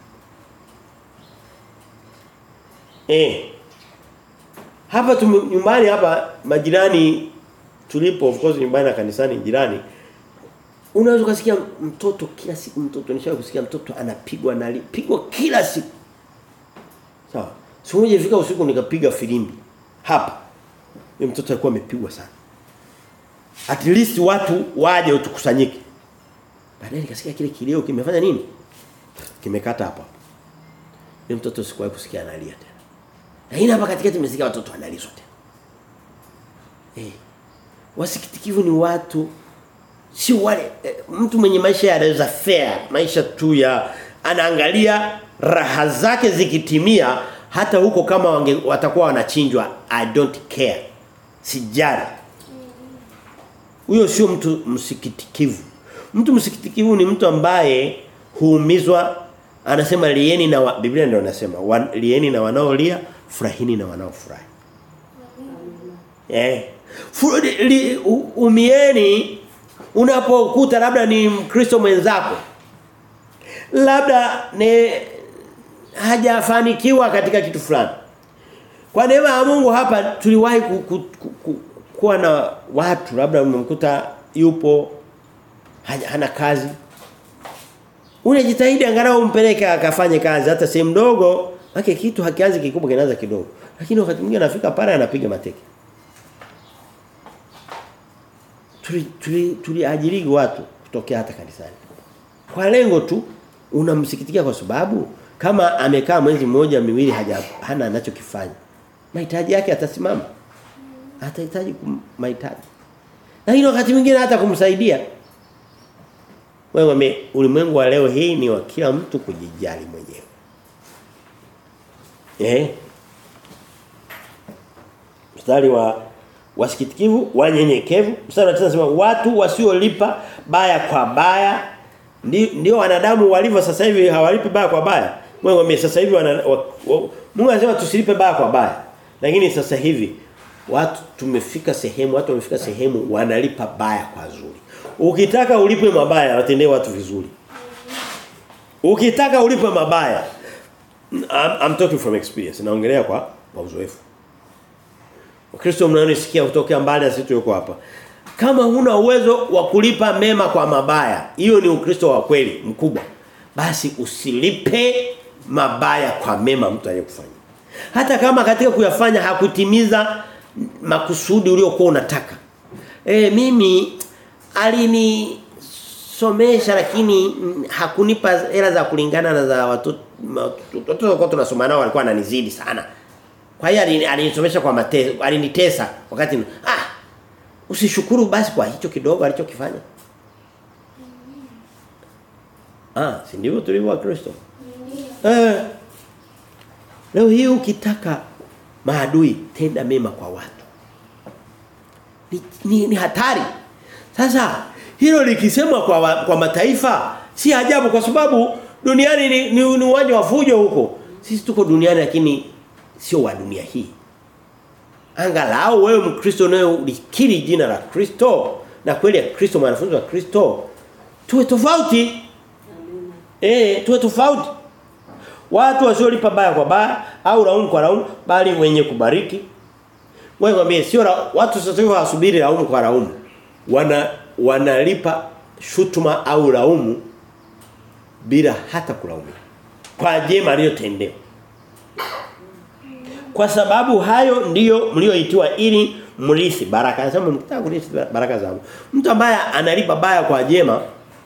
Eh. Hapa tume, nyumbani hapa majirani tulipo of course nyumbani na kanisani jirani unaweza kusikia mtoto kila siku mtoto nishawahi kusikia mtoto anapigwa na pigwa kila siku. Sawa. Siku moja ifika usiku nikapiga filimbi hapa. Yule mtoto alikuwa amepigwa sana. At least watu waje tukusanyike. Baadaye nikasikia kile kilio kimefanya nini? Kimekata hapa. Yule mtoto sikuwahi kusikia analia tena. Lakini hapa katikati nimesikia watoto wanalizwa tena. Eh. Wasikitikivu ni watu si wale eh, mtu mwenye maisha ya reza fair, maisha tu ya anaangalia raha zake zikitimia hata huko kama wange, watakuwa wanachinjwa I don't care. Sijali. Huyo sio mtu msikitikivu. Mtu msikitikivu ni mtu ambaye huumizwa anasema lieni na wa, Biblia ndio inasema wa, lieni na wanaolia furahini na wanaofurahi. Eh. Li, umieni unapokuta labda ni Mkristo mwenzako. Labda ni hajafanikiwa katika kitu fulani. Kwa neema ya Mungu hapa tuliwahi ku, ku, ku, ku, kuwa na watu labda umemkuta yupo hana kazi. Unajitahidi angalau umpeleke akafanye kazi hata sehemu ndogo, haki kitu hakianzi kikubwa kinaanza kidogo. Lakini wakati mwingine anafika pale anapiga mateke. Tuli tuli tuliajiri watu kutokea hata kanisani. Kwa lengo tu unamsikitikia kwa sababu kama amekaa mwezi mmoja miwili haja hana anachokifanya. Mahitaji yake atasimama. Atahitaji mahitaji. Lakini wakati mwingine hata kumsaidia. Wewe ulimwengu wa leo hii ni wa kila mtu kujijali mwenyewe. Eh? Mstari wa wasikitikivu, wanyenyekevu. Mstari wa 9 nasema watu wasiolipa baya kwa baya ndio wanadamu walivyo sasa hivi hawalipi baya kwa baya. Mungu sasa hivi wana, wa, wa, Mungu anasema tusilipe baya kwa baya. Lakini sasa hivi watu tumefika sehemu watu wamefika sehemu wanalipa baya kwa zuri. Ukitaka ulipe mabaya watendee watu vizuri. Ukitaka ulipe mabaya I'm, I'm talking from experience. Naongelea kwa kwa uzoefu. Wakristo mnaonisikia kutokea mbali sisi tuko hapa. Kama huna uwezo wa kulipa mema kwa mabaya, hiyo ni ukristo wa kweli mkubwa. Basi usilipe mabaya kwa mema mtu aliyekufanyia. Hata kama katika kuyafanya hakutimiza makusudi uliokuwa unataka. Eh mimi alini somesha lakini hakunipa hela za kulingana na za watoto watoto kwa tunasoma nao walikuwa ananizidi sana. Kwa hiyo alinisomesha kwa mateso, alinitesa wakati ah usishukuru basi kwa hicho kidogo alichokifanya. Ah, si ndivyo tulivyo wa Kristo? Eh. Leo hii ukitaka maadui tenda mema kwa watu. Ni, ni, ni hatari. Sasa hilo likisemwa kwa wa, kwa mataifa si ajabu kwa sababu duniani ni, ni, ni uwanja wa fujo huko. Sisi tuko duniani lakini sio wa dunia hii. Angalau wewe Mkristo naye ulikiri jina la Kristo na kweli ya Kristo mwanafunzi wa Kristo tuwe tofauti. Eh, tuwe tofauti. Watu wasiolipa baya kwa baya au laumu kwa laumu bali wenye kubariki. Wewe mwambie sio watu sasa hivi wasubiri laumu kwa laumu. Wana wanalipa shutuma au laumu bila hata kulaumu. Kwa jema aliyotendewa. Kwa sababu hayo ndiyo mlioitiwa ili mrithi baraka. Anasema mkitaka kurithi baraka zangu. Mtu ambaye analipa baya kwa jema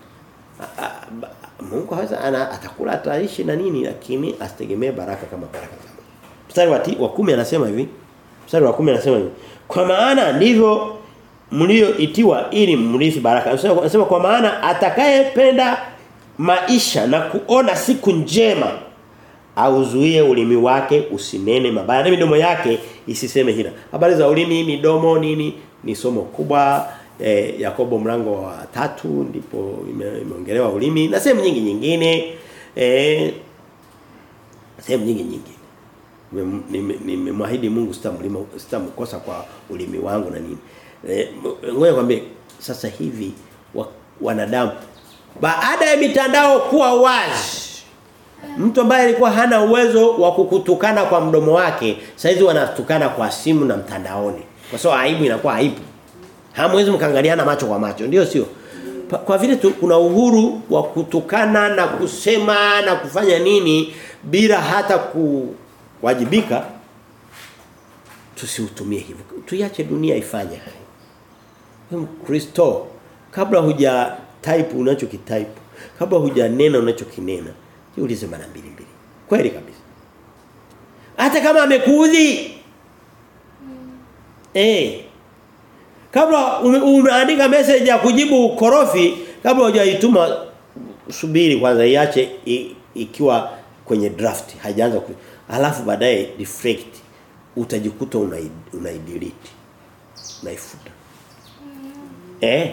Mungu haweza ana atakula ataishi na nini lakini asitegemee baraka kama baraka zangu. Mstari wa, wa kumi anasema hivi. Mstari wa kumi anasema hivi. Kwa maana ndivyo mlioitiwa ili mrithi baraka. Anasema kwa maana atakayependa maisha na kuona siku njema auzuie ulimi wake usinene mabaya na midomo yake isiseme hila. Habari za ulimi, midomo nini ni somo kubwa eh, Yakobo mlango wa tatu ndipo ime- imeongelewa ulimi na sehemu nyingi nyingine eh sehemu nyingi nyingine Nimem- nime- nimemwahidi Mungu sitamlima sitamkosa kwa ulimi wangu na nini eh, m- ngoja kwambie sasa hivi wa, wanadamu baada ya mitandao kuwa wazi Mtu ambaye alikuwa hana uwezo wa kukutukana kwa mdomo wake, saizi wanatukana kwa simu na mtandaoni. Kwa sababu aibu inakuwa haipo. Hamwezi mkaangaliana macho kwa macho, ndio sio? Pa- Kwa vile tu, kuna uhuru wa kutukana na kusema na kufanya nini bila hata kuwajibika tusiutumie hivyo. Tuiache dunia ifanye hayo. Wewe Kristo kabla huja type unachokitype, kabla hujanena unachokinena, jiulize mara mbili mbili. Kweli kabisa. Hata kama amekuudhi. Eh. Kabla ume- umeandika message ya kujibu korofi, kabla hujaituma subiri kwanza iache i- ikiwa kwenye draft haijaanza ku alafu baadaye deflect utajikuta unai unaidelete unaifuta eh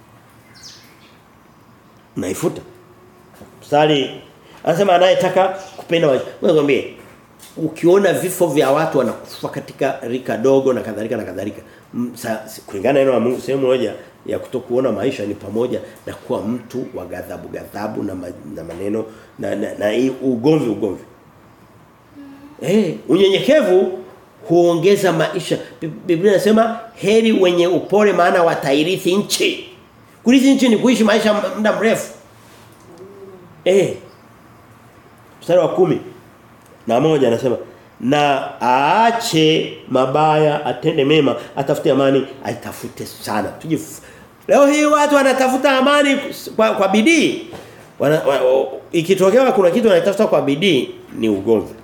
unaifuta mstari anasema anayetaka kupenda maisha wewe ngambie ukiona vifo vya watu wanakufa katika rika dogo na kadhalika na kadhalika m- sa- si- kulingana na neno la Mungu sehemu moja ya kutokuona maisha ni pamoja na kuwa mtu wa ghadhabu ghadhabu na, ma, na maneno na na, na hii ugomvi ugomvi Eh, unyenyekevu huongeza maisha. Bi- Biblia inasema heri wenye upole maana watairithi nchi. Kurithi nchi ni kuishi maisha muda mrefu. Eh. Mstari wa kumi na moja anasema na aache mabaya atende mema atafute amani aitafute sana tujif leo hii watu wanatafuta amani kwa, kwa bidii wana, wa, ikitokea kuna kitu wanatafuta kwa bidii ni ugomvi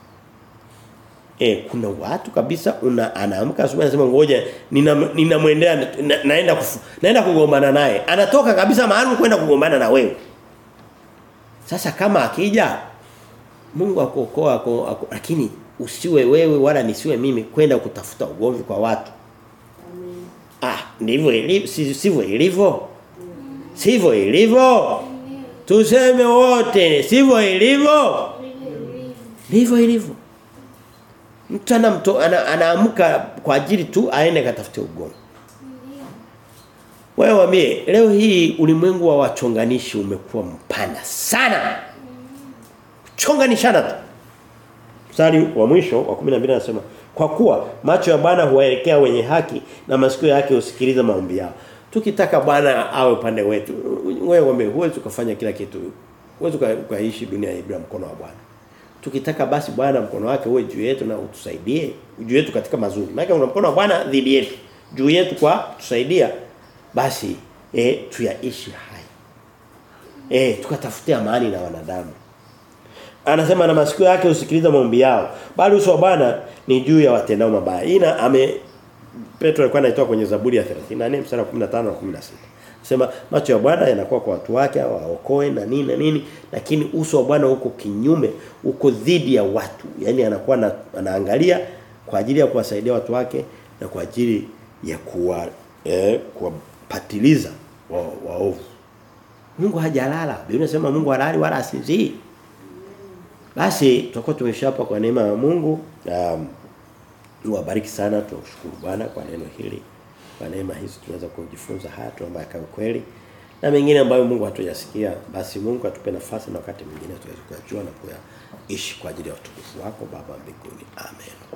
Eh kuna watu kabisa una anaamka asubuhi anasema ngoja ninamwendea nina na, naenda kufu, naenda kugombana naye. Anatoka kabisa mahali kwenda kugombana na wewe. Sasa kama akija Mungu akuokoa ako, ako, lakini usiwe wewe wala nisiwe mimi kwenda kutafuta ugomvi kwa watu. Ah, ndivyo ilivyo si- sivyo ilivyo. Sivyo ilivyo. Tuseme wote sivyo ilivyo. Ndivyo ilivyo. Mtu anamto ana, anaamka kwa ajili tu aende katafute ugomvi. Wewe waambie leo hii ulimwengu wa wachonganishi umekuwa mpana sana. Chonganishana tu. Mstari wa mwisho wa 12 anasema kwa kuwa macho ya Bwana huwaelekea wenye haki na masikio yake husikiliza maombi yao. Tukitaka Bwana awe upande wetu, wewe waambie huwezi ukafanya kila kitu. Huwezi uka- ukaishi dunia hii bila mkono wa Bwana. Tukitaka basi Bwana mkono wake uwe juu yetu na utusaidie, juu yetu katika mazuri. Maana una mkono wa Bwana dhidi yetu, juu yetu kwa tusaidia basi eh tuyaishi hai. Eh tukatafutia amani na wanadamu. Anasema na masikio yake usikiliza maombi yao. Bali uso wa Bwana ni juu ya watendao mabaya. Ina ame Petro alikuwa anaitoa kwenye Zaburi ya 34 mstari wa 15 na 16. Sema macho ya Bwana yanakuwa kwa watu wake waokoe na nini na nini lakini uso wa Bwana uko kinyume uko dhidi ya watu. Yaani anakuwa na, anaangalia kwa ajili ya kuwasaidia watu wake na kwa ajili ya kuwa eh, kuwapatiliza wa- waovu. Mungu hajalala. Biblia inasema Mungu halali wala asinzii. Basi tutakuwa tumeshapa kwa neema ya Mungu. Um, Niwabariki sana tunashukuru Bwana kwa neno hili. Kwa neema hizi tunaweza kujifunza haya tuomba yakawe kweli. Na mengine ambayo Mungu hatujasikia basi Mungu atupe nafasi na wakati mwingine tuweze kuyajua na kuyaishi kwa ajili ya utukufu wako Baba mbinguni. Amen.